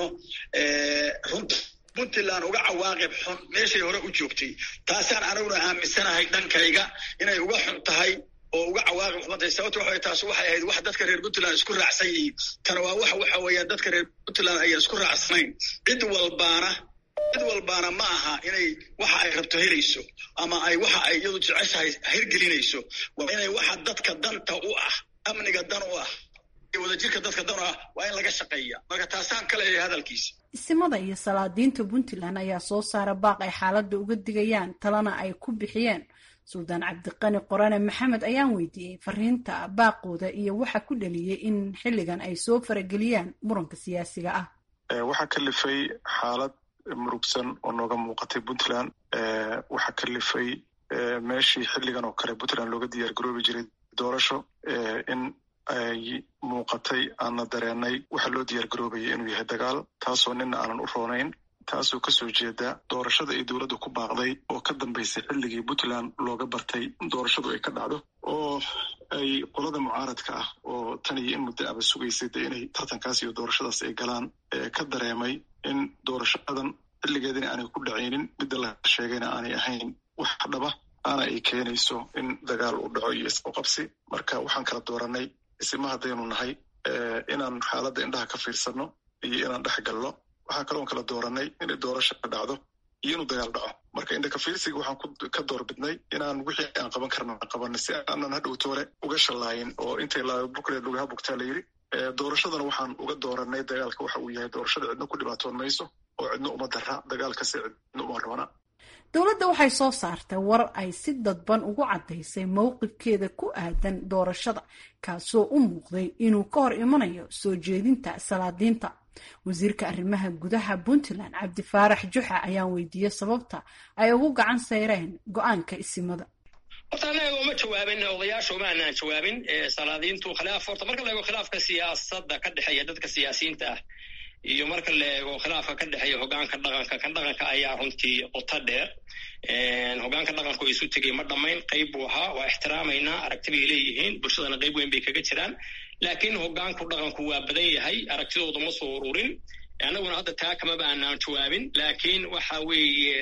runta puntland uga cawaaqib xun meeshay hore u joogtay taasaan aniguna aaminsanahay dhankayga inay uga xun tahay oo uga cawaaqib xuntay sababto waxa taas waxay ahayd wax dadka reer puntland isku raacsan yihiin tana waa wax waxa weeyaan dadka reer puntland ayaan isku raacsanayn cid walbaana cid walbaana ma aha inay waxa ay rabto helayso ama ay waxa ay iyadu jeceshahay hirgelinayso waa inay waxa dadka danta u ah amniga dan u ah wadajirka dadka dan u ah waa in laga shaqeeya marka taasaan ka leeyahay hadalkiisa isimada iyo salaadiinta puntland ayaa soo saara baaq ay xaaladda uga digayaan talana ay ku bixiyeen suldaan cabdiqani qorane maxamed ayaan weydiiyey fariinta baaqooda iyo waxa ku dhaliyey in xilligan ay soo farageliyaan muranka siyaasiga ah waxaa kalifay xaalad murugsan oo nooga muuqatay puntland waxaa kalifay meeshii xilligan oo kale puntland looga diyaar garoobi jiray doorasho in ay muuqatay aanna dareenay waxa loo diyaar garoobayay inuu yahay dagaal taasoo nina aanan u roonayn taasoo kasoo jeeda doorashada ay dowladda ku baaqday oo ka dambaysay xilligii puntland looga bartay doorashadu ay ka dhacdo oo ay qolada mucaaradka ah oo tan iyo in muddo aba sugaysay de inay tartankaas iyo doorashadaas ay galaan ka dareemay in doorashadan xilligeedina aanay ku dhacaynin midda la sheegayna aanay ahayn wax dhaba aana ay keenayso in dagaal uu dhaco iyo isqoqabsi marka waxaan kala dooranay isima haddaynu nahay inaan xaaladda indhaha ka fiirsanno iyo inaan dhex galno waxaa kaloon kala dooranay inay doorasha dhacdo iyo inuu dagaal dhaco marka indhaka fiirsiga waxaan ka doorbidnay inaan wixii aan qaban karna qabanay si aanan hadhowtoole uga shallaayin oo intay laabukleed lugaha bugtaa la yidhi doorashadana waxaan uga dooranay dagaalka waxa uu yahay doorashada cidno ku dhibaatoon mayso oo cidno uma dara dagaalkase cidno uma roona dowladda waxay soo saartay war ay si dadban ugu caddaysay mowqifkeeda ku aadan doorashada kaasoo u muuqday inuu ka hor imanayo soo jeedinta salaadiinta wasiirka arrimaha gudaha puntland cabdifaarax juxa ayaan weydiiyey sababta ay ugu gacan sayreen go-aanka isimada horta anaga uma jawaabin odayaasha uma anaan jawaabin salaadiintu khilaaf horta marka la eego khilaafka siyaasadda ka dhexeeya dadka siyaasiyiinta ah iyo marka la eego khilaafka ka dhexeeya hogaanka dhaqanka kan dhaqanka ayaa runtii qoto dheer hogaanka dhaqanku isu tegay ma dhammayn qayb buu ahaa waa ixtiraamaynaa aragti bay leeyihiin bulshadana qayb weyn bay kaga jiraan laakiin hogaanku dhaqanku waa badan yahay aragtidooda ma soo ururin annaguna hadda taa kamaba aanaan jawaabin laakiin waxa weeye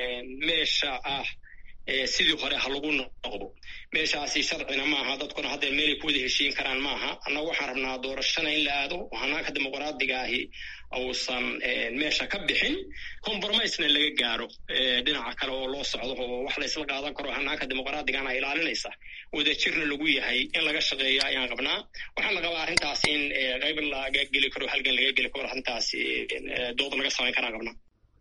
meesha ah sidii hore ha lagu noqdo meeshaasi sharcina maaha dadkuna haddee meelay ku wada heshiin karaan maaha annaga waxaan rabnaa doorashana in la aado oo hanaanka dimuqraadiga ahi uusan meesha ka bixin compromisena laga gaaro dhinaca kale oo loo socdo oo wax la isla qaadan karo hanaanka dimuqraadigana ilaalinaysa wadajirna lagu yahay in laga shaqeeyo ayaan qabnaa waxaan la qabaa arrintaas in qayb laga geli karo halgan laga geli karo arrintaas dood laga samayn karaan qabnaa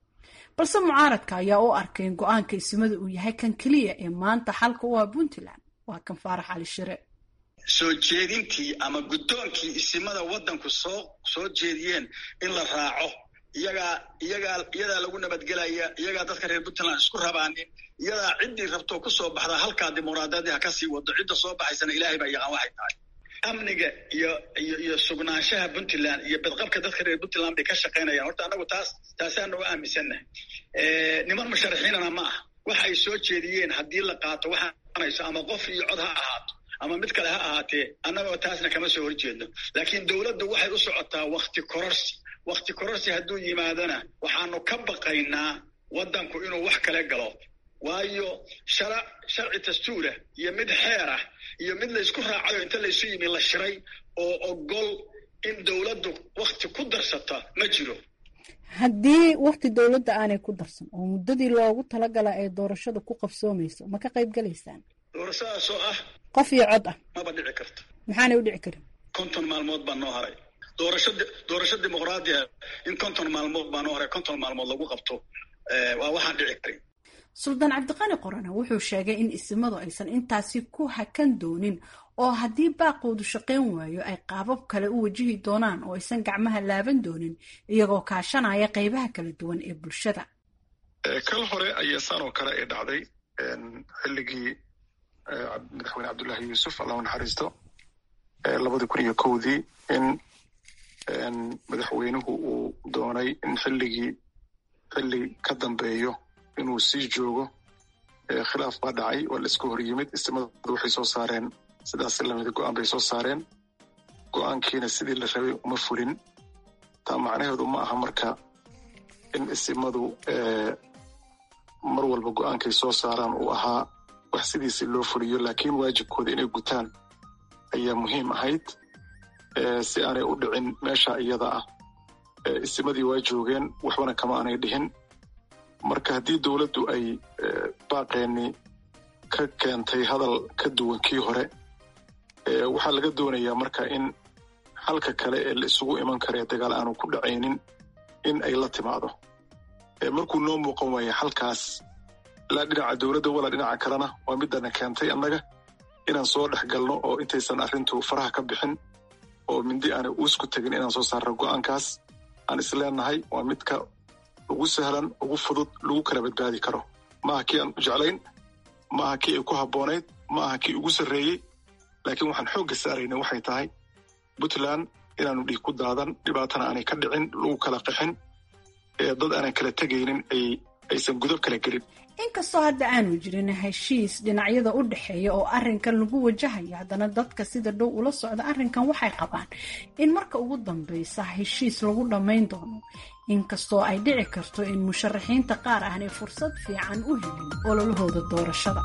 balse mucaaradka ayaa u arkay in go-aanka isimada uu yahay kan keliya ee maanta xalka u ah puntland waa kan faarax cali shire soo jeedintii ama guddoonkii isimada waddanku soo soo jeediyeen in la raaco iyagaa iyagaa iyadaa lagu nabadgelaya iyagaa dadka reer puntland isku rabaanin iyadaa ciddii rabto kusoo baxda halkaa dimuqraadiyadii ha ka sii wado cidda soo baxaysana ilaahay baa yaqaan waxay tahay amniga iyo iyo iyo sugnaanshaha puntland iyo badqabka dadka reer puntland bay ka shaqaynayaan horta annagu taas taasaan uga aaminsannahay niman musharaxiinana ma ah waxa ay soo jeediyeen haddii la qaato waxaanayso ama qof iyo cod ha ahaato ama mid kale ha ahaatee annagoo taasna kama soo horjeedno laakiin dowladdu waxay u socotaa wakti kororsi wakti kororsi hadduu yimaadona waxaanu ka baqaynaa waddanku inuu wax kale galo waayo shara sharci dastuurah iyo mid xeer ah iyo mid laysku raacayo inta laysu yimi la shiray oo ogol in dowladdu wakti ku darsata ma jiro haddii wakti dowladda aanay ku darsan oo muddadii loogu talagala ay doorashada ku qabsoomayso ma ka qayb galaysaan doorashadaas oo ah qof iyo cod ah maba dhici karto maxaanay u dhici karin konton maalmood baa noo haray doorasho doorasho dimuqraadiya in konton maalmood baa noo haray konton maalmood lagu qabto waa waxaan dhici karin suldaan cabdiqani qorane wuxuu sheegay in isimadu aysan intaasi ku hakan doonin oo haddii baaqoodu shaqayn waayo ay qaabab kale u wajihi doonaan oo aysan gacmaha laaban doonin iyagoo kaashanaya qaybaha kala duwan ee bulshada kal hore ayaa saan oo kale ay dhacday xilligii madaxweyne cabdullaahi yuusuf allahu naxariisto labadii kun iyo kowdii in madaxweynuhu uu doonay in xilligii xilli ka dambeeyo inuu sii joogo khilaaf baa dhacay waa la isku hor yimid istimadu waxay soo saareen sidaas lamida go-aan bay soo saareen go-aankiina sidii la rabay uma fulin taa macnaheedu ma aha marka in isimadu mar walba go-aankay soo saaraan uu ahaa wax sidiisi loo fuliyo laakiin waajibkooda inay gutaan ayaa muhiim ahayd si aanay u dhicin meesha iyada ah isimadii waa joogeen waxbana kama aanay dhihin marka haddii dowladdu ay baaqeenni ka keentay hadal ka duwan kii hore waxaa laga doonayaa marka in halka kale ee la isugu iman karee dagaal aanu ku dhacaynin in ay la timaado markuu noo muuqan waaya halkaas ilaa dhinaca dowladda walaa dhinaca kalena waa midana keentay annaga inaan soo dhex galno oo intaysan arrintu faraha ka bixin oo mindi aanay uusku tegin inaan soo saarno go-aankaas aan isleenahay waa midka ugu sahlan ugu fudud lagu kala badbaadi karo maaha kii aan u jeclayn maaha kii ay ku habboonayd maaha kii ugu sarreeyey laakiin waxaan xoogga saarayna waxay tahay puntland inaanu dhiig ku daadan dhibaatana aanay ka dhicin lagu kala qixin ee dad aanan kala tegaynin ay aysan gudub kala gelin inkastoo hadda aanu jirin heshiis dhinacyada u dhexeeya oo arrinkan lagu wajahayo haddana dadka sida dhow ula socda arrinkan waxay qabaan in marka ugu dambeysa heshiis lagu dhammayn doono inkastoo ay dhici karto in musharaxiinta qaar aanay fursad fiican u helin ololahooda doorashada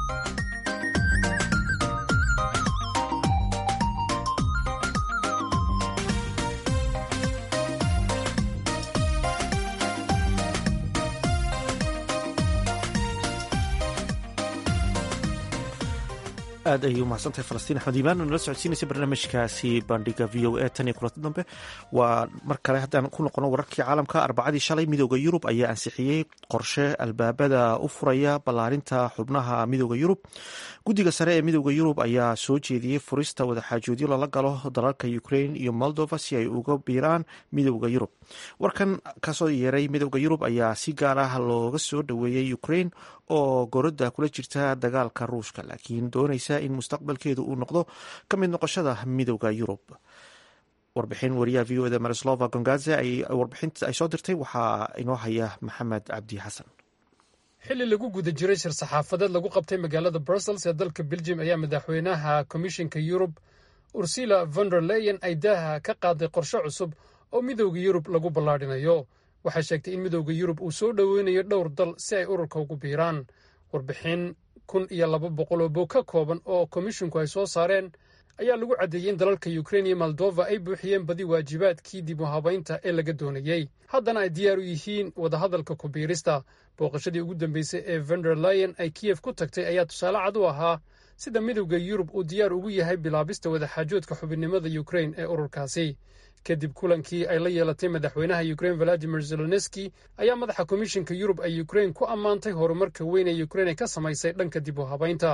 aad ayay u mahadsantahay falastiin axmed iimaan oo nala socodsiinaysa barnaamijkaasi bandhiga v o a tan iyo kulanti dambe waa mar kale haddaan ku noqono wararkii caalamka arbacadii shalay midooda yurub ayaa ansixiyey qorshe albaabada u furaya ballaarinta xubnaha midooda yurub guddiga sare ee midooda yurub ayaa soo jeediyey furista wadaxaajoodyo lala galo dalalka ukrain iyo moldova si ay uga biiraan midooda yurub warkan kasoo yeeray midooda yurub ayaa si gaar ah looga soo dhoweeyey ukrain oo gorodda kula jirta dagaalka ruushka laakiin doonaysa in mustaqbalkeedu uu noqdo ka mid noqoshada midooda yurub warbixin wariyaha v o eda marislova gongaze warbixinta ay soo dirtay waxaa inoo haya maxamed cabdi xasan xilli lagu guda jiray shir saxaafadeed lagu qabtay magaalada brussels ee dalka belgium ayaa madaxweynaha komishinka yurub ursula vonder leyen ay daaha ka qaaday qorshe cusub oo midooda yurub lagu ballaadhinayo waxay sheegtay in midooda yurub uu soo dhoweynayo dhowr dal si ay ururka ugu biiraan warbixin kun iyo laba boqol oo bog ka kooban oo komishinku ay soo saareen ayaa lagu caddeeyey in dalalka ukrain iyo moldova ay buuxiyeen badi waajibaadkii dib u habaynta ee laga doonayey haddana ay diyaar u yihiin wadahadalka ku biirista booqashadii ugu dambeysay ee vender leyen ay kiyef ku tagtay ayaa tusaale cad u ahaa sida midowda yurub uu diyaar ugu yahay bilaabista wadaxaajoodka xubinnimada ukrain ee ururkaasi kadib kulankii ay la yeelatay madaxweynaha ukrain valadimir zelenski ayaa madaxa komishinka yurub ay ukrain ku ammaantay horumarka weyn ee ukrain ay ka samaysay dhanka dib u habaynta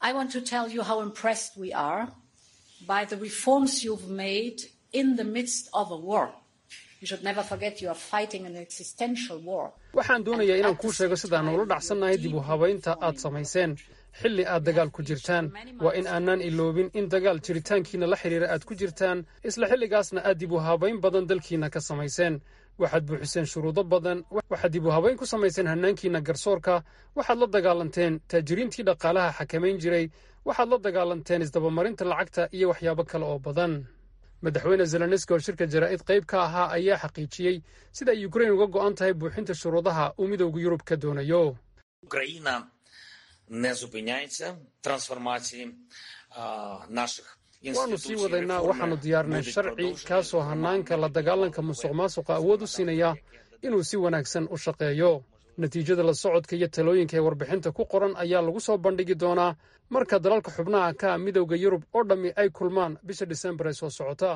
waxaan doonayaa inaan kuu sheego sidaan ula dhacsannahay dib u habaynta aad samayseen xilli aad dagaal ku jirtaan waa in aanaan iloobin in dagaal jiritaankiina la xidhiira aad ku jirtaan isla xilligaasna aad dib u habayn badan dalkiina ka samayseen waxaad buuxiseen shuruudo badan waxaad dib u habayn ku samayseen hannaankiina garsoorka waxaad la dagaalanteen taajiriintii dhaqaalaha xakamayn jiray waxaad la dagaalanteen isdabamarinta lacagta iyo waxyaabo kale oo badan madaxweyne zelenski oo shirka jaraa'id qayb ka ahaa ayaa xaqiijiyey sida ay ukrain uga go'an tahay buuxinta shuruudaha uu midowda yurub ka doonayo waannu sii wadaynaa waxaannu diyaarnay sharci kaasoo hannaanka la dagaalanka musuq maasuqa awood u siinaya inuu si wanaagsan u shaqeeyo natiijada la socodka iyo talooyinka ee warbixinta ku qoran ayaa lagu soo bandhigi doonaa marka dalalka xubnaha ka midowda yurub oo dhammi ay kulmaan bisha disembar ee soo socota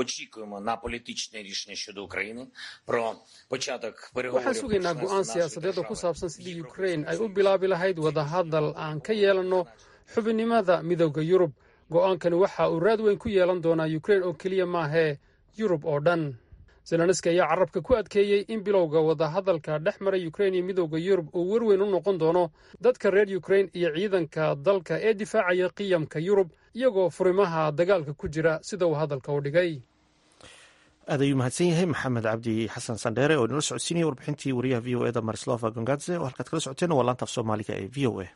waxaan sugaynaa go'aan siyaasadeed oo ku saabsan sidii ukrain ay u bilaabi lahayd wadahadal aan ka yeelanno xubinnimada midowda yurub go'aankani waxa uu raad weyn ku yeelan doonaa ukrain oo keliya maahee yurub oo dhan zelenski ayaa carabka ku adkeeyey in bilowga wadahadalka dhex mara ukrain iyo midowda yurub uu werweyn u noqon doono dadka reer ukrain iyo ciidanka dalka ee difaacaya qiyamka yurub iyagoo furimaha dagaalka ku jira sida uu hadalka u dhigay aad ayuu mahadsan yahay maxamed cabdi xasan sandheere oo inala socodsiinaya warbixintii wariyaha v o eda marislova gongadze oo halkaad kala socoteen waa laanta af soomaaliga ee v o a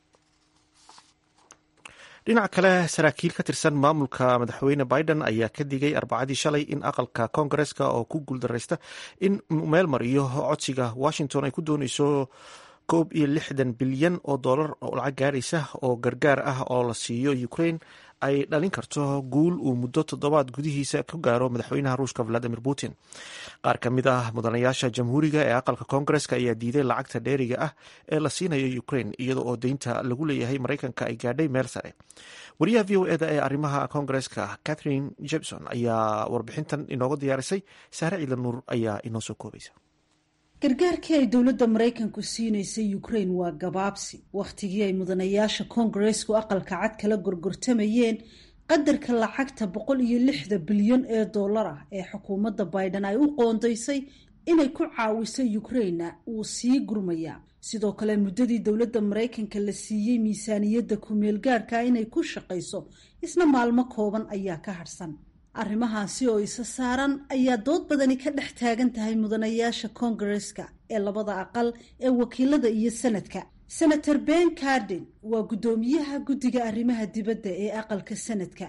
dhinaca kale saraakiil ka tirsan maamulka madaxweyne biden ayaa ka digay arbacadii shalay in aqalka koongareska oo ku guuldareysta in meel mariyo codsiga washington ay ku dooneyso koob iyo lixdan bilyan oo dollar oo lacag gaaraysa oo gargaar ah oo la siiyo ukraine ay dhalin karto guul uu muddo toddobaad gudihiisa ku gaaro madaxweynaha ruushka valadimir putin qaar ka mid ah mudanayaasha jamhuuriga ee aqalka koongareska ayaa diiday lacagta dheeriga ah ee la siinayo ukraine iyada oo deynta lagu leeyahay maraykanka ay gaadhay meel sare wariyaha v o eda ee arrimaha koongareska catherine jebson ayaa warbixintan inooga diyaarisay saare ciidan nuur ayaa inoo soo koobaysa gargaarkii ay dowladda maraykanku siinaysay ukraine waa gabaabsi wakhtigii ay mudanayaasha koongareesku aqalka cad kala gorgortamayeen qadarka lacagta boqol iyo lixda bilyan ee dollar ah ee xukuumadda biden ay u qoondaysay inay ku caawiso ukraina wuu sii gurmayaa sidoo kale muddadii dowladda maraykanka la siiyey miisaaniyadda ku-meel gaarka inay ku shaqayso isna maalmo kooban ayaa ka harhsan arrimahaasi oo isa saaran ayaa dood badani ka dhex taagan tahay mudanayaasha koongareska ee labada aqal ee wakiilada iyo sanadka senator ben carden waa guddoomiyaha guddiga arrimaha dibadda ee aqalka sanadka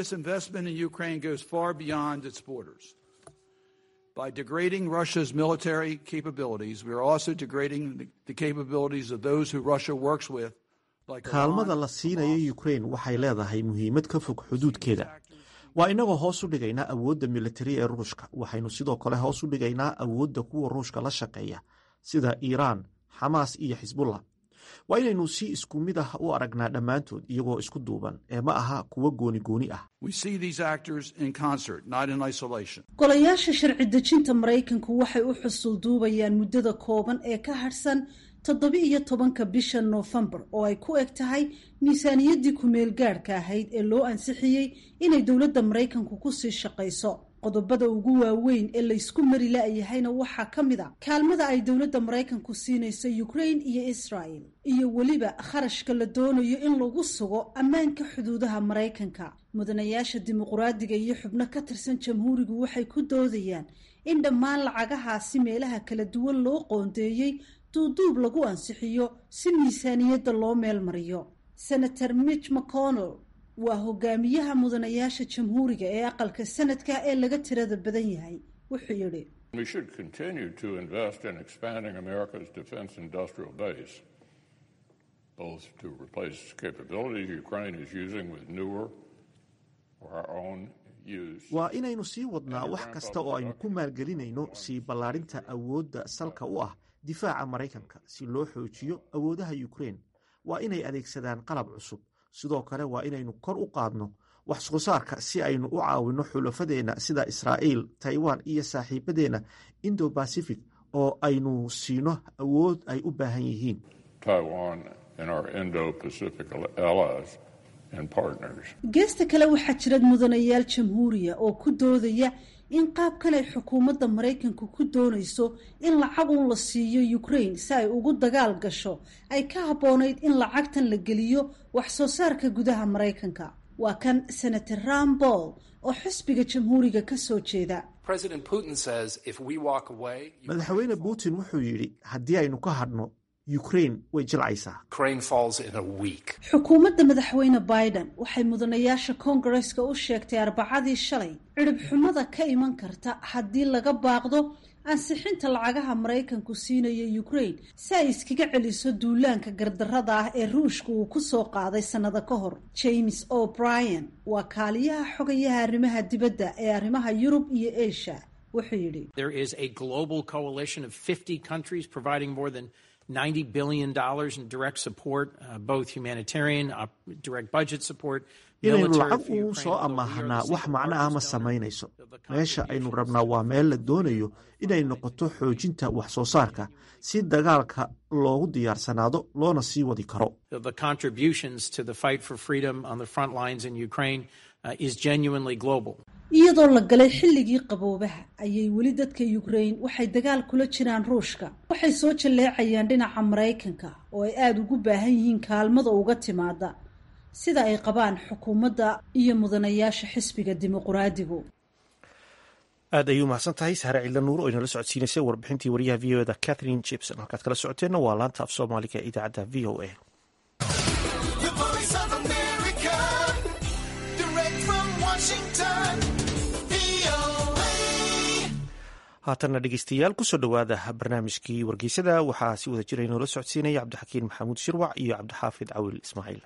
By degrading Russia's military capabilities, we are also degrading the capabilities of those who Russia works with. kaalmada la siinayo ukraine waxay leedahay muhiimad ka fog xuduudkeeda waa inagoo hoos u dhigaynaa awoodda militari ee ruushka waxaynu sidoo kale hoos u dhigaynaa awoodda kuwa ruushka la shaqeeya sida iiraan xamaas iyo xisbullah waa inaynu si isku mid ah u aragnaa dhammaantood iyagoo isku duuban ee ma aha kuwo gooni gooni ah golayaasha sharci dejinta maraykanku waxay u xusul duubayaan muddada kooban ee ka hadhsan toddoba-iyo tobanka bisha noofembar oo ay ku eg tahay miisaaniyaddii ku-meel gaadhka ahayd ee loo ansixiyey inay dowladda maraykanku kusii shaqayso qodobada ugu waaweyn ee laysku mari la-yahayna waxaa ka mid a kaalmada ay dowladda maraykanku siinayso ukraine iyo israel iyo weliba kharashka la doonayo in lagu sugo ammaanka xuduudaha maraykanka mudanayaasha dimuquraadiga iyo xubno ka tirsan jamhuurigu waxay ku doodayaan in dhammaan lacagahaasi meelaha kala duwan loo qoondeeyey duuduub lagu ansixiyo si miisaaniyadda loo meel mariyo senator mitch mcconnell waa hogaamiyaha mudanayaasha jamhuuriga ee aqalka sanadka ee laga tirada badan yahay wuxuu yidhi waa inaynu sii wadnaa wax kasta oo aynu ku maalgelinayno sii ballaarinta awoodda salka u ah difaaca maraykanka si loo xoojiyo awoodaha ukraine waa inay adeegsadaan qalab cusub sidoo kale waa inaynu kor u qaadno wax soo saarka si aynu u caawinno xulafadeenna sida israa'iil taiwan iyo saaxiibadeenna indo bacific oo aynu siino awood ay u baahan yihiin geesta kale waxaa jira mudanayaal jamhuuriya oo ku doodaya in qaabkan ay xukuumadda maraykanku ku doonayso in lacag uun la siiyo ukraine si ay ugu dagaal gasho ay ka habboonayd in lacagtan la geliyo wax soo saarka gudaha maraykanka waa kan senator ram boll oo xisbiga jamhuuriga ka soo jeeda madaxweyne putin wuxuu yidhi haddii aynu ka hadhno ukraine way jilcaysaa xukuumadda madaxweyne biden waxay mudanayaasha koongareska u sheegtay arbacadii shalay cirib xumada ka iman karta haddii laga baaqdo ansixinta lacagaha maraykanku siinayo ukraine si ay iskaga celiso duulaanka gardarrada ah ee ruushka uu ku soo qaaday sannado ka hor james o'brien waa kaaliyaha xogayaha arrimaha dibadda ee arrimaha yurub iyo asia wuxuu yidhi $90 billion in direct support, uh, both humanitarian, uh, direct budget support. inaynu lacag uu soo amaahanaa wax macno ah ma samaynayso meesha aynu rabnaa waa meel la doonayo inay noqoto xoojinta wax soo saarka si dagaalka loogu diyaarsanaado loona sii wadi karo The contributions to the fight for freedom on the front lines in Ukraine uh, is genuinely global. iyadoo la galay xilligii qaboobaha ayay weli dadka ukraine waxay dagaal kula jiraan ruushka waxay soo jalleecayaan dhinaca maraykanka oo ay aada ugu baahan yihiin kaalmada uga timaada sida ay qabaan xukuumadda iyo mudanayaasha xisbiga dimuquraadigu aad ayuu mahadsan tahay sahre ciidla nuur oo inala socodsiinaysay warbixintii wariyaha v o eda catherine gibson halkaad kala socoteenna waa laanta af soomaaliga ee idaacadda v o a haatanna dhegeystayaal kusoo dhowaada barnaamijkii wargeysada waxaa si wada jira inoola socodsiinaya cabdixakiin maxamuud shirwac iyo cabdixaafid cawil ismaaciil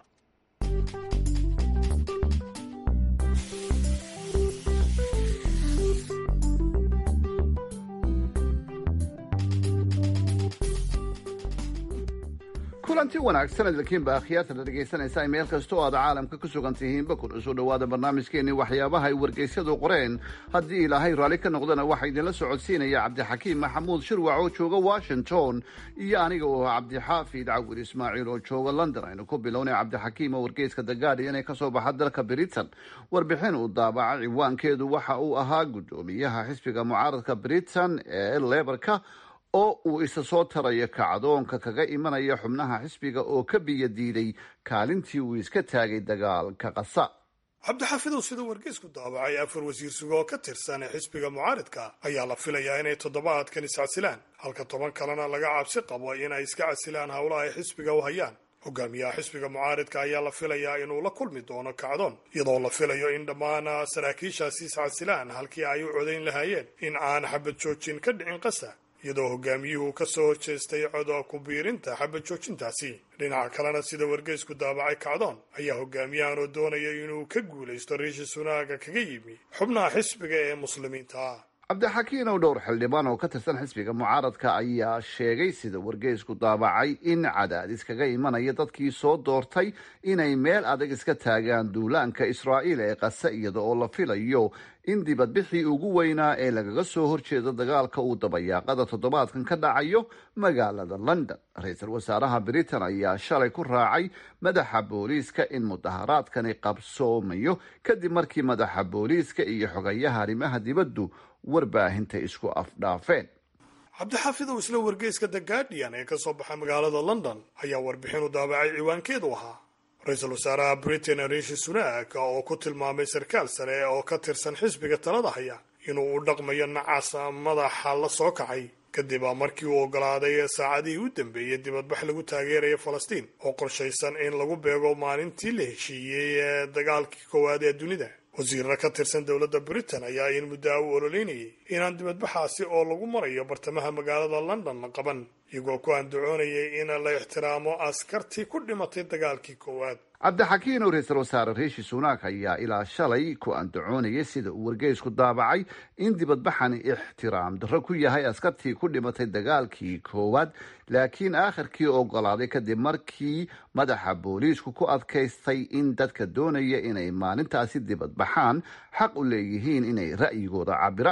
kulanti wanaagsan idinkiinba akhyaarta la dhegaysanaysaa meel kasta oo aad caalamka ku sugan tihiinba kuna soo dhowaada barnaamijkeenii waxyaabaha ay wargeysyadu qoreen haddii ilaahay raalli ka noqdana waxaa idinla socodsiinaya cabdixakiim maxamuud shirwac oo jooga washington iyo aniga oo ah cabdixaafid cawir ismaaciil oo jooga london aynu ku bilownay cabdixakiim oo wargeyska the guardian ee kasoo baxa dalka britain warbixin uu daabaca ciwaankeedu waxa uu ahaa guddoomiyaha xisbiga mucaaradka britain ee lebarka oo uu isa soo tarayo kacdoonka kaga imanaya xubnaha xisbiga oo ka biyo diiday kaalintii uu iska taagay dagaalka qasa cabdixaafidow siduu wargeysku daabacay afar wasiir sugo oo ka tirsan ee xisbiga mucaaridka ayaa la filayaa inay toddobaadkan iscasilaan halka toban kalena laga cabsi qabo inay iska casilaan howlaha ay xisbiga u hayaan hogaamiyaha xisbiga mucaaridka ayaa la filayaa inuu la kulmi doono kacdoon iyadoo la filayo in dhammaan saraakiishaasi iscasilaan halkii ay u codayn lahaayeen in aan xabad joojin ka dhicin qasa iyadoo hogaamiyuhu ka soo horjeestay coda ku biirinta xabad joojintaasi dhinaca kalena sida wargeysku daabacay kacdoon ayaa hogaamiyahan oo doonaya inuu ka guulaysto riishi sunaaga kaga yimi xubnaha xisbiga ee muslimiinta ah cabdixakiin oo dhowr xildhibaan oo ka tirsan xisbiga mucaaradka ayaa sheegay sida wargeysku daabacay in cadaadis kaga imanaya dadkii soo doortay inay meel adag iska taagaan duulaanka israa'iil ee qase iyada oo la filayo in dibadbixii ugu weynaa ee lagaga soo horjeedo dagaalka uu dabayaaqada toddobaadkan ka dhacayo magaalada london ra-iisul wasaaraha britain ayaa shalay ku raacay madaxa booliiska in mudaharaadkani qabsoomayo kadib markii madaxa booliiska iyo xogayaha arrimaha dibaddu warbaahinta isku afdhaafeen cabdixaafidow isla wargeyska the guardian ee ka soo baxa magaalada london ayaa warbixin u daabacay ciwaankeedu ahaa ra-iisul wasaaraha britain riishi sunak oo ku tilmaamay sarkaal sare oo ka tirsan xisbiga talada haya inuu u dhaqmayo nacaas madaxa la soo kacay kadib markii uu ogolaaday saacadihii u dambeeyey dibadbax lagu taageeraya falastiin oo qorshaysan in lagu beego maalintii la heshiiyey ee dagaalkii koowaad ee dunida wasiirra ka tirsan dowladda britain ayaa in muddaa u ololeynayay inaan dibadbaxaasi oo lagu marayo bartamaha magaalada london la qaban iyagoo ku andacoonayay in la ixtiraamo askartii ku dhimatay dagaalkii koowaad cabdixakiin oo ra-iisul wasaare riishi sunak ayaa ilaa shalay ku andacoonayay sida uu wargeysku daabacay in dibadbaxani ixtiraam darro ku yahay askartii ku dhimatay dagaalkii koowaad laakiin aakhirkii ogolaaday kadib markii madaxa booliisku ku adkaystay in dadka doonaya inay maalintaasi dibadbaxaan xaq u leeyihiin inay ra'yigooda cabiraan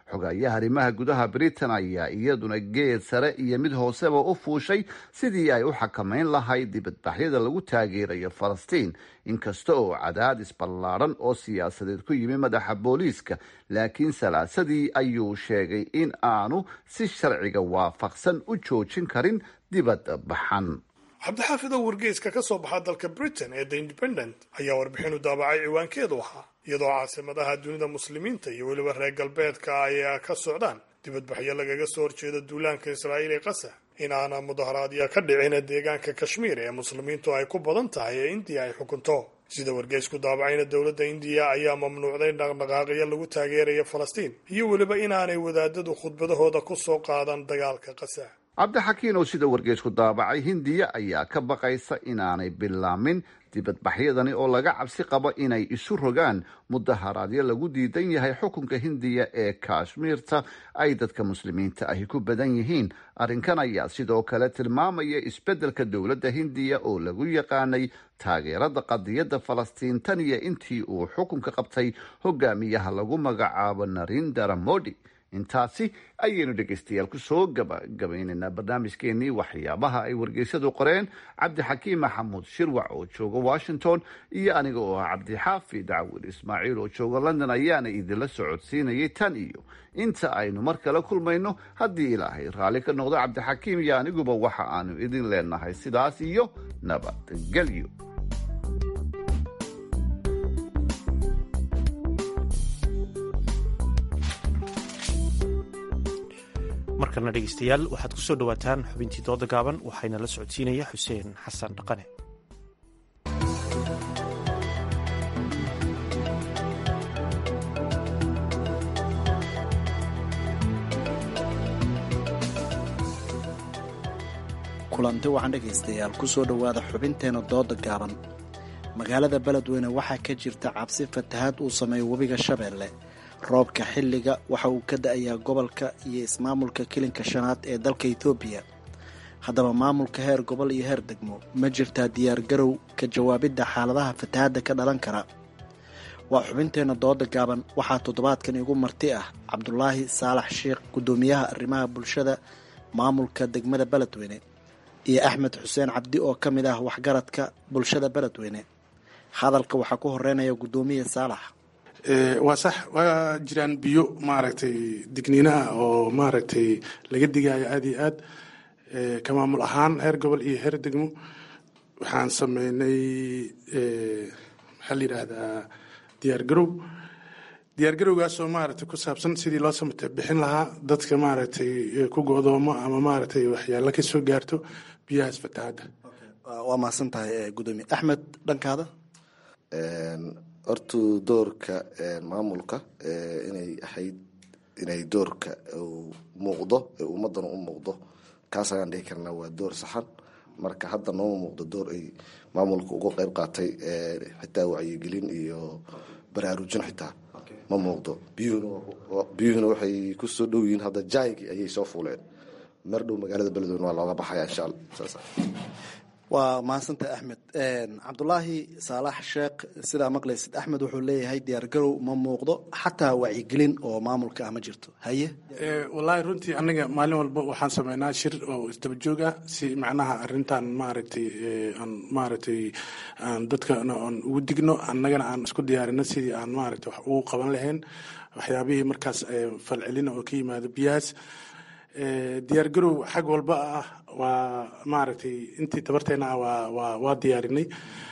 xogayaha arrimaha gudaha britain ayaa iyaduna geed sare iyo mid hooseba u fuushay sidii ay u xakamayn lahayd dibadbaxyada lagu taageerayo falastiin inkasta oo cadaadis ballaadhan oo siyaasadeed ku yimi madaxa booliiska laakiin salaasadii ayuu sheegay in aanu si sharciga waafaqsan u joojin karin dibadbaxan cabdixaafidow wargeyska ka soo baxa dalka britain ee the independent ayaa warbixinu daabacay ciwaankeedu ahaa iyadoo caasimadaha dunida muslimiinta iyo weliba reer galbeedka ay ka socdaan dibadbaxyo lagaga soo horjeeda duulaanka israa'iil ee qasa in aana mudaharaadya ka dhicin deegaanka kashmiir ee muslimiintu ay ku badan tahay ee indiya ay xukunto sida wargeysku daabacayna dowladda indiya ayaa mamnuucday dhaqdhaqaaqyo lagu taageeraya falastiin iyo weliba inaanay wadaadadu khudbadahooda ku soo qaadan dagaalka qasa cabdixakiin oo sida wargeysku daabacay hindiya ayaa ka baqaysa inaanay bilaamin dibadbaxyadani oo laga cabsi qabo inay isu rogaan mudaharaadyo lagu diidan yahay xukunka hindiya ee kashmiirta ay dadka muslimiinta ahi ku badan yihiin arrinkan ayaa sidoo kale tilmaamaya isbeddelka dowladda hindiya oo lagu yaqaanay taageerada qadiyadda falastiin tan iyo intii uu xukunka qabtay hogaamiyaha lagu magacaabo narindara modi intaasi ayaynu dhegaystayaal kusoo gabagabaynaynaa barnaamijkeenii waxyaabaha ay wargeysadu qoreen cabdixakiim maxamuud shirwac oo jooga washington iyo aniga oo ah cabdixaafid cawil ismaaciil oo jooga london ayaana idinla socodsiinayay tan iyo inta aynu mar kale kulmayno haddii ilaahay raalli ka noqdo cabdixakiim iyo aniguba waxa aanu idin leenahay sidaas iyo nabadgelyo markana dhegeystayaal waxaad ku soo dhowaataan xubintii dooda gaaban waxayna la socodsiinaya xuseen xasan dhaqane kulanti waxaan dhegaystayaal ku soo dhowaada xubinteena dooda gaaban magaalada beledweyne waxaa ka jirta cabsi fatahaad uu sameeyo webiga shabeelle roobka xilliga waxa uu ka da-ayaa gobolka iyo ismaamulka kilinka shanaad ee dalka etoobiya haddaba maamulka heer gobol iyo heer degmo ma jirtaa diyaargarow ka jawaabidda xaaladaha fatahaadda ka dhalan kara waa xubinteenna dooda gaaban waxaa toddobaadkan igu marti ah cabdulaahi saalax sheikh guddoomiyaha arrimaha bulshada maamulka degmada beledweyne iyo axmed xuseen cabdi oo ka mid ah waxgaradka bulshada beledweyne hadalka waxaa ku horeynaya guddoomiya saalax waa sax waa jiraan biyo maaragtay digniinaha oo maaragtay laga digaayo aada iyo aad ka maamul ahaan heer gobol iyo heer degmo waxaan sameynay maxaa la yidhaahdaa diyaargarow diyaargarowgaasoo maaragtay ku saabsan sidii loo samata bixin lahaa dadka maaragtay ku go-doomo ama maaragtay waxyaalo ka soo gaarto biyahaas fatahaadda waa mahadsan tahay guddoomiye axmed dhankaada hortu doorka maamulka inay ahayd inay doorka muuqdo ee ummadana u muuqdo kaas ayaan dhihi karnaa waa door saxan marka hadda nooma muuqdo door ay maamulka uga qeyb qaatay xitaa wacyigelin iyo baraarujin xitaa ma muuqdo biyuhuna waxay kusoo dhow yihiin hadda jaaygi ayay soo fuuleen mar dhow magaalada beledweyne waa looga baxaya insha alla saas waa mahadsantahay axmed cabdulaahi saalax sheekh sidaa maqlaysid axmed wuxuu leeyahay diyaargarow ma muuqdo xataa wacyigelin oo maamulka ah ma jirto haye wallaahi runtii anaga maalin walba waxaan sameynaa shir oo isdaba joog ah si macnaha arintan maaragtay aan maaragtay aan dadkana aan ugu digno annagana aan isku diyaarino sidii aan maaragtay wax ugu qaban lahayn waxyaabihii markaas falcelina oo ka yimaado biyahaas diyaargarow xag walba ah waa maaragtay intii tabarteena ah waa waa waa diyaarinay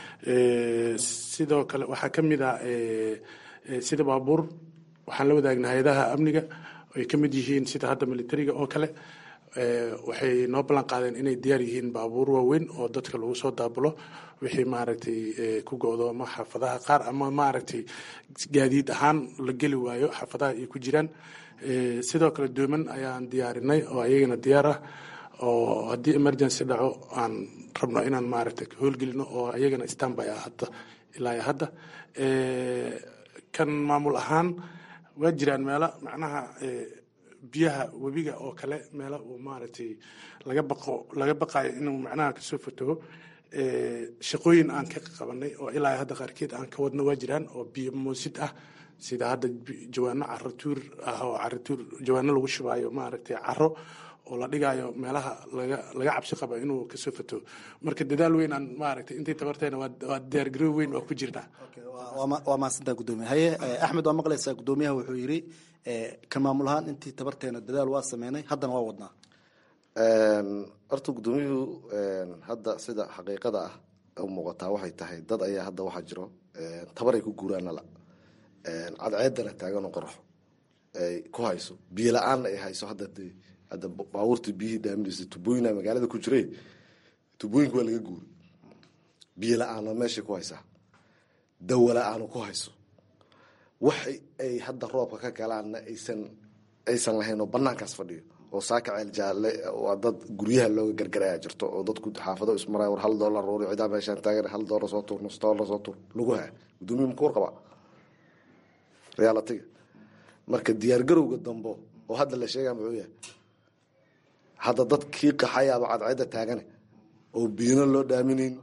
sidoo kale waxaa ka mid ah sida baabuur waxaan la wadaagna hay-adaha amniga ay ka mid yihiin sida hadda militariga oo kale waxay noo ballan qaadeen inay diyaar yihiin baabuur waaweyn oo dadka lagu soo daabulo wixii maaragtay ku go-doomo xaafadaha qaar ama maaragtay gaadiid ahaan la geli waayo xaafadaha ay ku jiraan sidoo kale dooman ayaan diyaarinay oo ayagana diyaar ah oo haddii emergency dhaco aan rabno inaan maaragtay howlgelino oo ayagana standby ah hadda ilaa hadda kan maamul ahaan waa jiraan meelo macnaha biyaha webiga oo kale meelo uu maaragtay laga baqo laga baqayo inuu macnaha kasoo fataho shaqooyin aan ka qabanay oo ilaa hadda qaarkeed aan ka wadno waa jiraan oo biyo moosid ah sida hadda jawaano caro tuur ah oo caro tuur jawaano lagu shubaayo maaragtay caro oo la dhigaayo meelaha laga laga cabsi qaba inuu kasoo fato marka dadaal weyn aan maaragtay intii tabarteena waa diyaargarow weyn waa ku jirnaa waa mahadsantaa gudoomiye haye axmed waa maqlaysaa gudoomiyaha wuxuu yidhi kan maamul ahaan intii tabarteena dadaal waa sameynay haddana waa wadnaa horta gudoomiyuhu hadda sida xaqiiqada ah u muuqataa waxay tahay dad ayaa hadda waxaa jiro tabar ay ku guuraan nala cadceedana taagan oo qoraxo ay ku hayso biyo la-aanna ay hayso hadda dee hadda baabuurta biyihii dhaaminaysa tubooyina magaalada ku jiray tubooyinka waa laga guuray biyo la-aana meeshay ku haysaa dawo la-aana ku hayso wax ay hadda roobka ka galaanna aysan aysan lahayn oo banaankaas fadhiyo oo saaka ceel jaalle waa dad guryaha looga gargaraya jirto oo dadku xaafado ismaray war hal doolar roori cidaa meeshaan taagan hal doolar soo tuur nus doolar soo tuur lagu haa gudoomiye muku warqabaa realitiga marka diyaargarowga dambo oo hadda la sheegaa muxuu yahay hadda dad kii qaxayaaba cadceedda taagane oo biyana loo dhaaminayn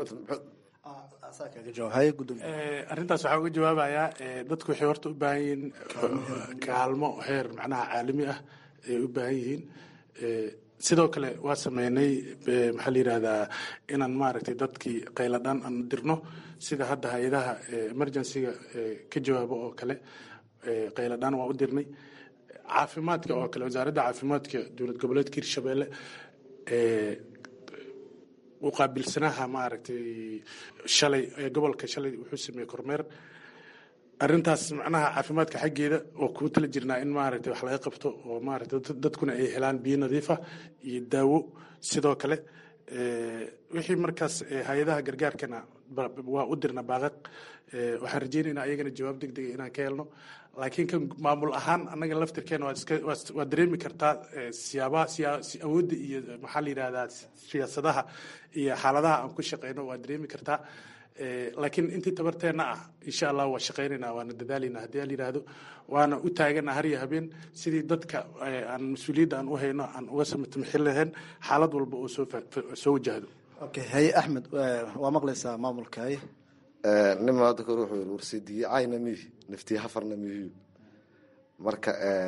arrintaas waxaa uga jawaabayaa dadku waxay horta u baahan yihiin kaalmo heer macnaha caalami ah ay u baahan yihiin sidoo kale waa sameynay maxaa la yidhahdaa inaan maaragtay dadkii qayladhaan aan dirno sida hadda hay-adaha emergencyga ka jawaabo oo kale qayladhaan waa u dirnay caafimaadka oo kale wasaaradda caafimaadka dowlad goboleedka hirshabeelle u qaabilsanaha maaragtay shalay gobolka shalay wuxuu sameeyey kormeer arrintaas macnaha caafimaadka xaggeeda oo kuu tala jirnaa in maaragtay wax laga qabto oo maaragtay dadkuna ay helaan biyo nadiifa iyo daawo sidoo kale wixii markaas hay-adaha gargaarkana waa u dirna baaqaq waxaan rajeynaynaa ayagana jawaab deg dega inaan ka helno laakiin kan maamul ahaan annaga laftirkeena waa dareemi kartaa siyaabaha awoodda iyo maxaa la yidhahdaa siyaasadaha iyo xaaladaha aan ku shaqeyno waa dareemi kartaa laakiin intii tabarteenna ah insha allah waa shaqeynayna waana dadaalayna haddii aan yidhaahdo waana u taagana har iyo habeen sidii dadka aan mas-uuliyadda aan u hayno aan uga samtamxin lahayn xaalad walba oo soo soo wajahdo okay haye axmed waa maqlaysaa maamulka haye nima hadda kor wuxuu yiri warsidiye cayna mihi naftiye hafarna mihiyu marka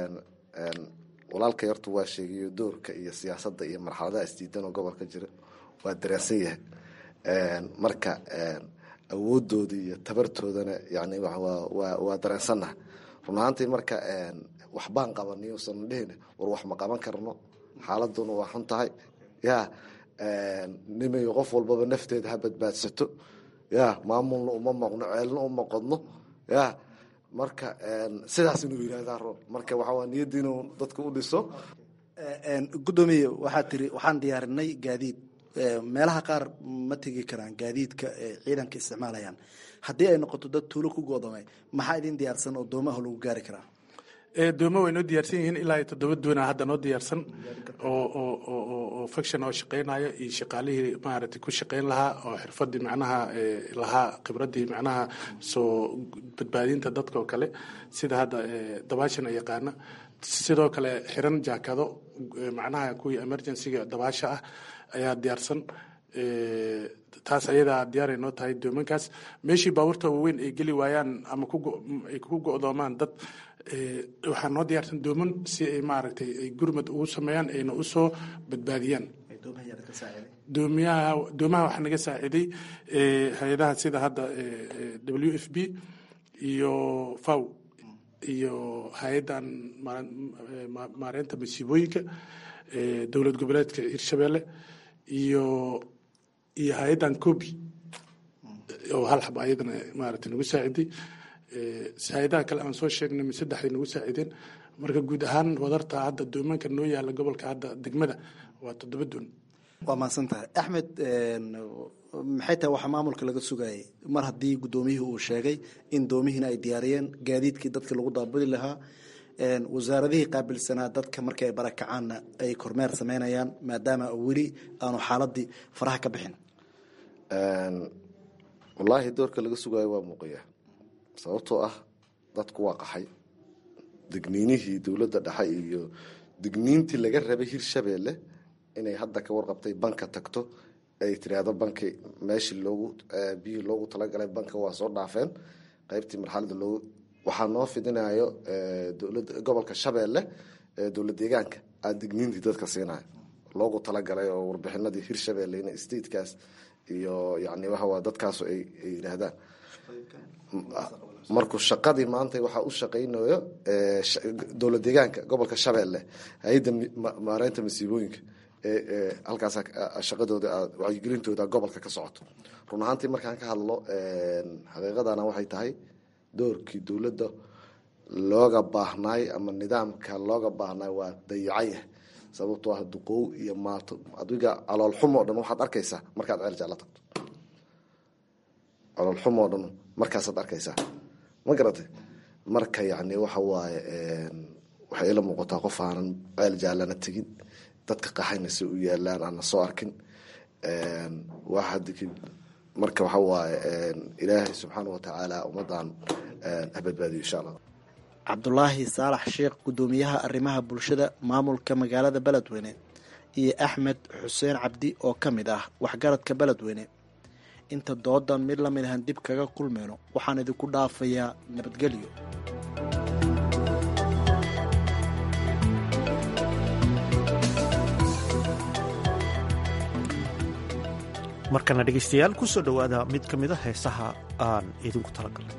walaalkay horta waa sheegayo doorka iyo siyaasadda iyo marxaladaha isdiidan oo gobolka jira waa dareensan yahay marka awoodooda iyo tabartoodana yani waa dareensannaha run ahaantii marka waxbaan qabaniy usan dhehn war wax ma qaban karno xaaladuna waa xun tahay ya nimayo qof walbaba nafteeda ha badbaadsato ya maamulna uma maqno ceelna uma qodno ya marka sidaas inuu yihahdaa roob marka waxaa niyadda inuu dadka u dhiso gudoomiye waxaa tiri waxaan diyaarinay gaadiid meelaha qaar ma tegi karaan gaadiidka ciidanka isticmaalayaan haddii ay noqoto dad tuulo ku goodamay maxaa idin diyaarsan oo doomaha lagu gaari karaa dooma way noo diyaarsan yihiin ilaa iyo toddoba doona hadda noo diyaarsan oo faction oo shaqeynayo iyo shaqaalihii maaragtay ku shaqeyn lahaa oo xirfadii macnaha lahaa khibradii macnaha soo badbaadinta dadka oo kale sida hadda dabaashana yaqaana sidoo kale xiran jaakado macnaha kuwii emergencyga dabaasha ah ayaa diyaarsan taas ayadaa diyaaray noo tahay doomankaas meeshii baabuurta waaweyn ay geli waayaan ama ay ku go-doomaan dad waxaa noo diyaarsan dooman si ay maaragtay ay gurmad ugu sameeyaan ayna usoo badbaadiyaan doomiyaha doomaha waxaa naga saaciiday hay-adaha sida hadda w f b iyo faw iyo hay-addan maareynta masiibooyinka dowlad goboleedka hirshabeelle iyo iyo hay-addan cobi oo hal xab ayadana maaragtay nagu saaciday hay-adaha kale aan soo sheegnay saddexday nagu saacideen marka guud ahaan wadarta hadda doomaanka noo yaala gobolka hadda degmada waa toddoba doon waa mahadsan tahay axmed maxay tahay waxaa maamulka laga sugayay mar haddii guddoomiyihii uu sheegay in doomihiina ay diyaariyeen gaadiidkii dadka lagu daabuli lahaa wasaaradihii qaabilsanaa dadka markii ay barakacaanna ay kormeer sameynayaan maadaama weli aanu xaaladii faraha ka bixin wallaahi doorka laga sugaayo waa muuqaya sababtoo ah dadku waa qaxay degniinihii dowladda dhexe iyo degniintii laga rabay hirshabeelle inay hadda ka warqabtay banka tagto ay tiraahdo banki meeshii loogu biyihii loogu talagalay banka waa soo dhaafeen qaybtii marxalada loogu waxaa noo fidinayo dowlad gobolka shabeelle dowlad deegaanka aan digniintii dadka siinayo loogu talagalay oo warbixinadii hirshabeelle in statekaas iyo yani waxawaa dadkaasu ay yidhaahdaan markuu shaqadii maanta waxaa u shaqaynayo dowlad deegaanka gobolka shabeelle hay-adda maareynta masiibooyinka halkaas shaqadooda wacyigelintooda gobolka ka socoto run ahaantii markaan ka hadlo xaqiiqadana waxay tahay doorkii dowladda looga baahnaay ama nidaamka looga baahnaay waa dayacayah sababtoo ah duqoow iyo maato adiga caloolxumo o dhan waxaad arkaysaa markaad ceel jecla tagto caloolxumo o dhan markaasaad arkaysaa ma garatay marka yani waxa waaye waxay ila muuqataa qof aanan ceel jaalana tegin dadka qaxayna si u yaalaan aana soo arkin marka waxa waaye ilaahay subxaana watacaala ummadan habadbaadiyo insha allah cabdulaahi saalax sheekh guddoomiyaha arrimaha bulshada maamulka magaalada beledweyne iyo axmed xuseen cabdi oo ka mid ah waxgaradka beledweyne inta doodan mid lamid ahan dib kaga kulmayno waxaan idinku dhaafayaa nabadgelyo markana dhegaystayaal ku soo dhowaada mid ka mid a heesaha aan idinku talagalnay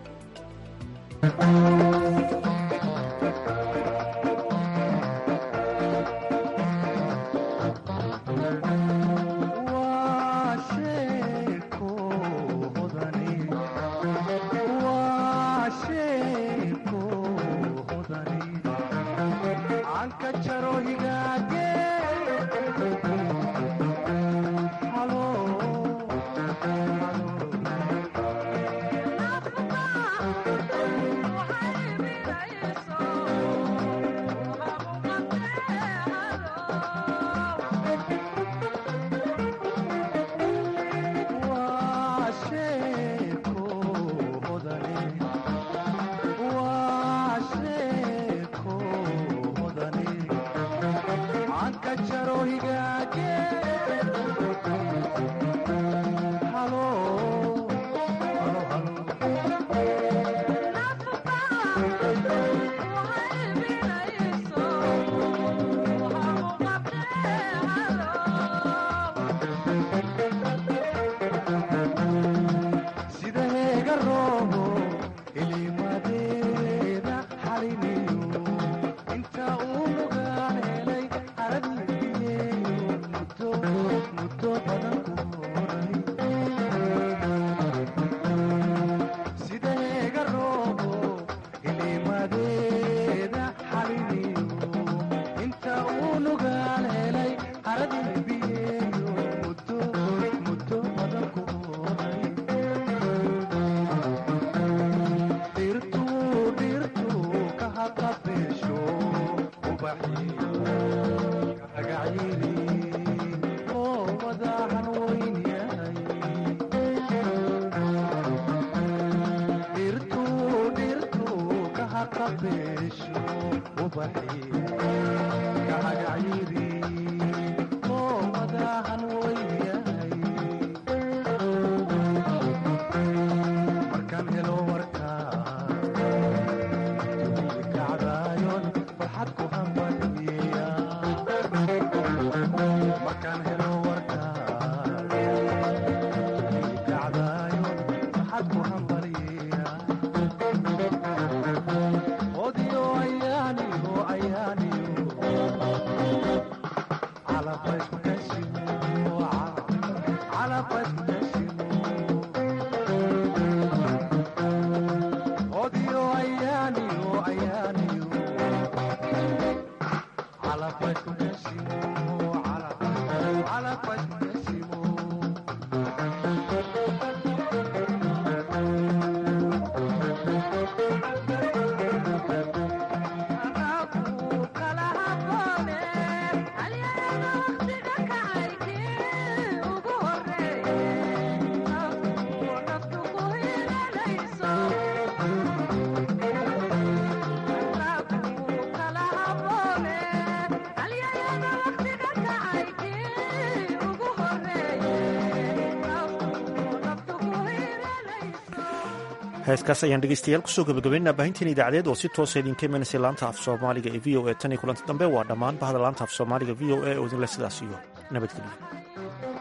heeskaas ayaan dhegeystayaal kusoo gabagabaynaa baahinteen idaacadeed oo si toosa idinka imanaysa laanta af soomaaliga ee v o e tan iyo kulanti dambe waa dhammaan bahda laanta af soomaaliga v o e oo idinle sidaas iyo nabadgelyo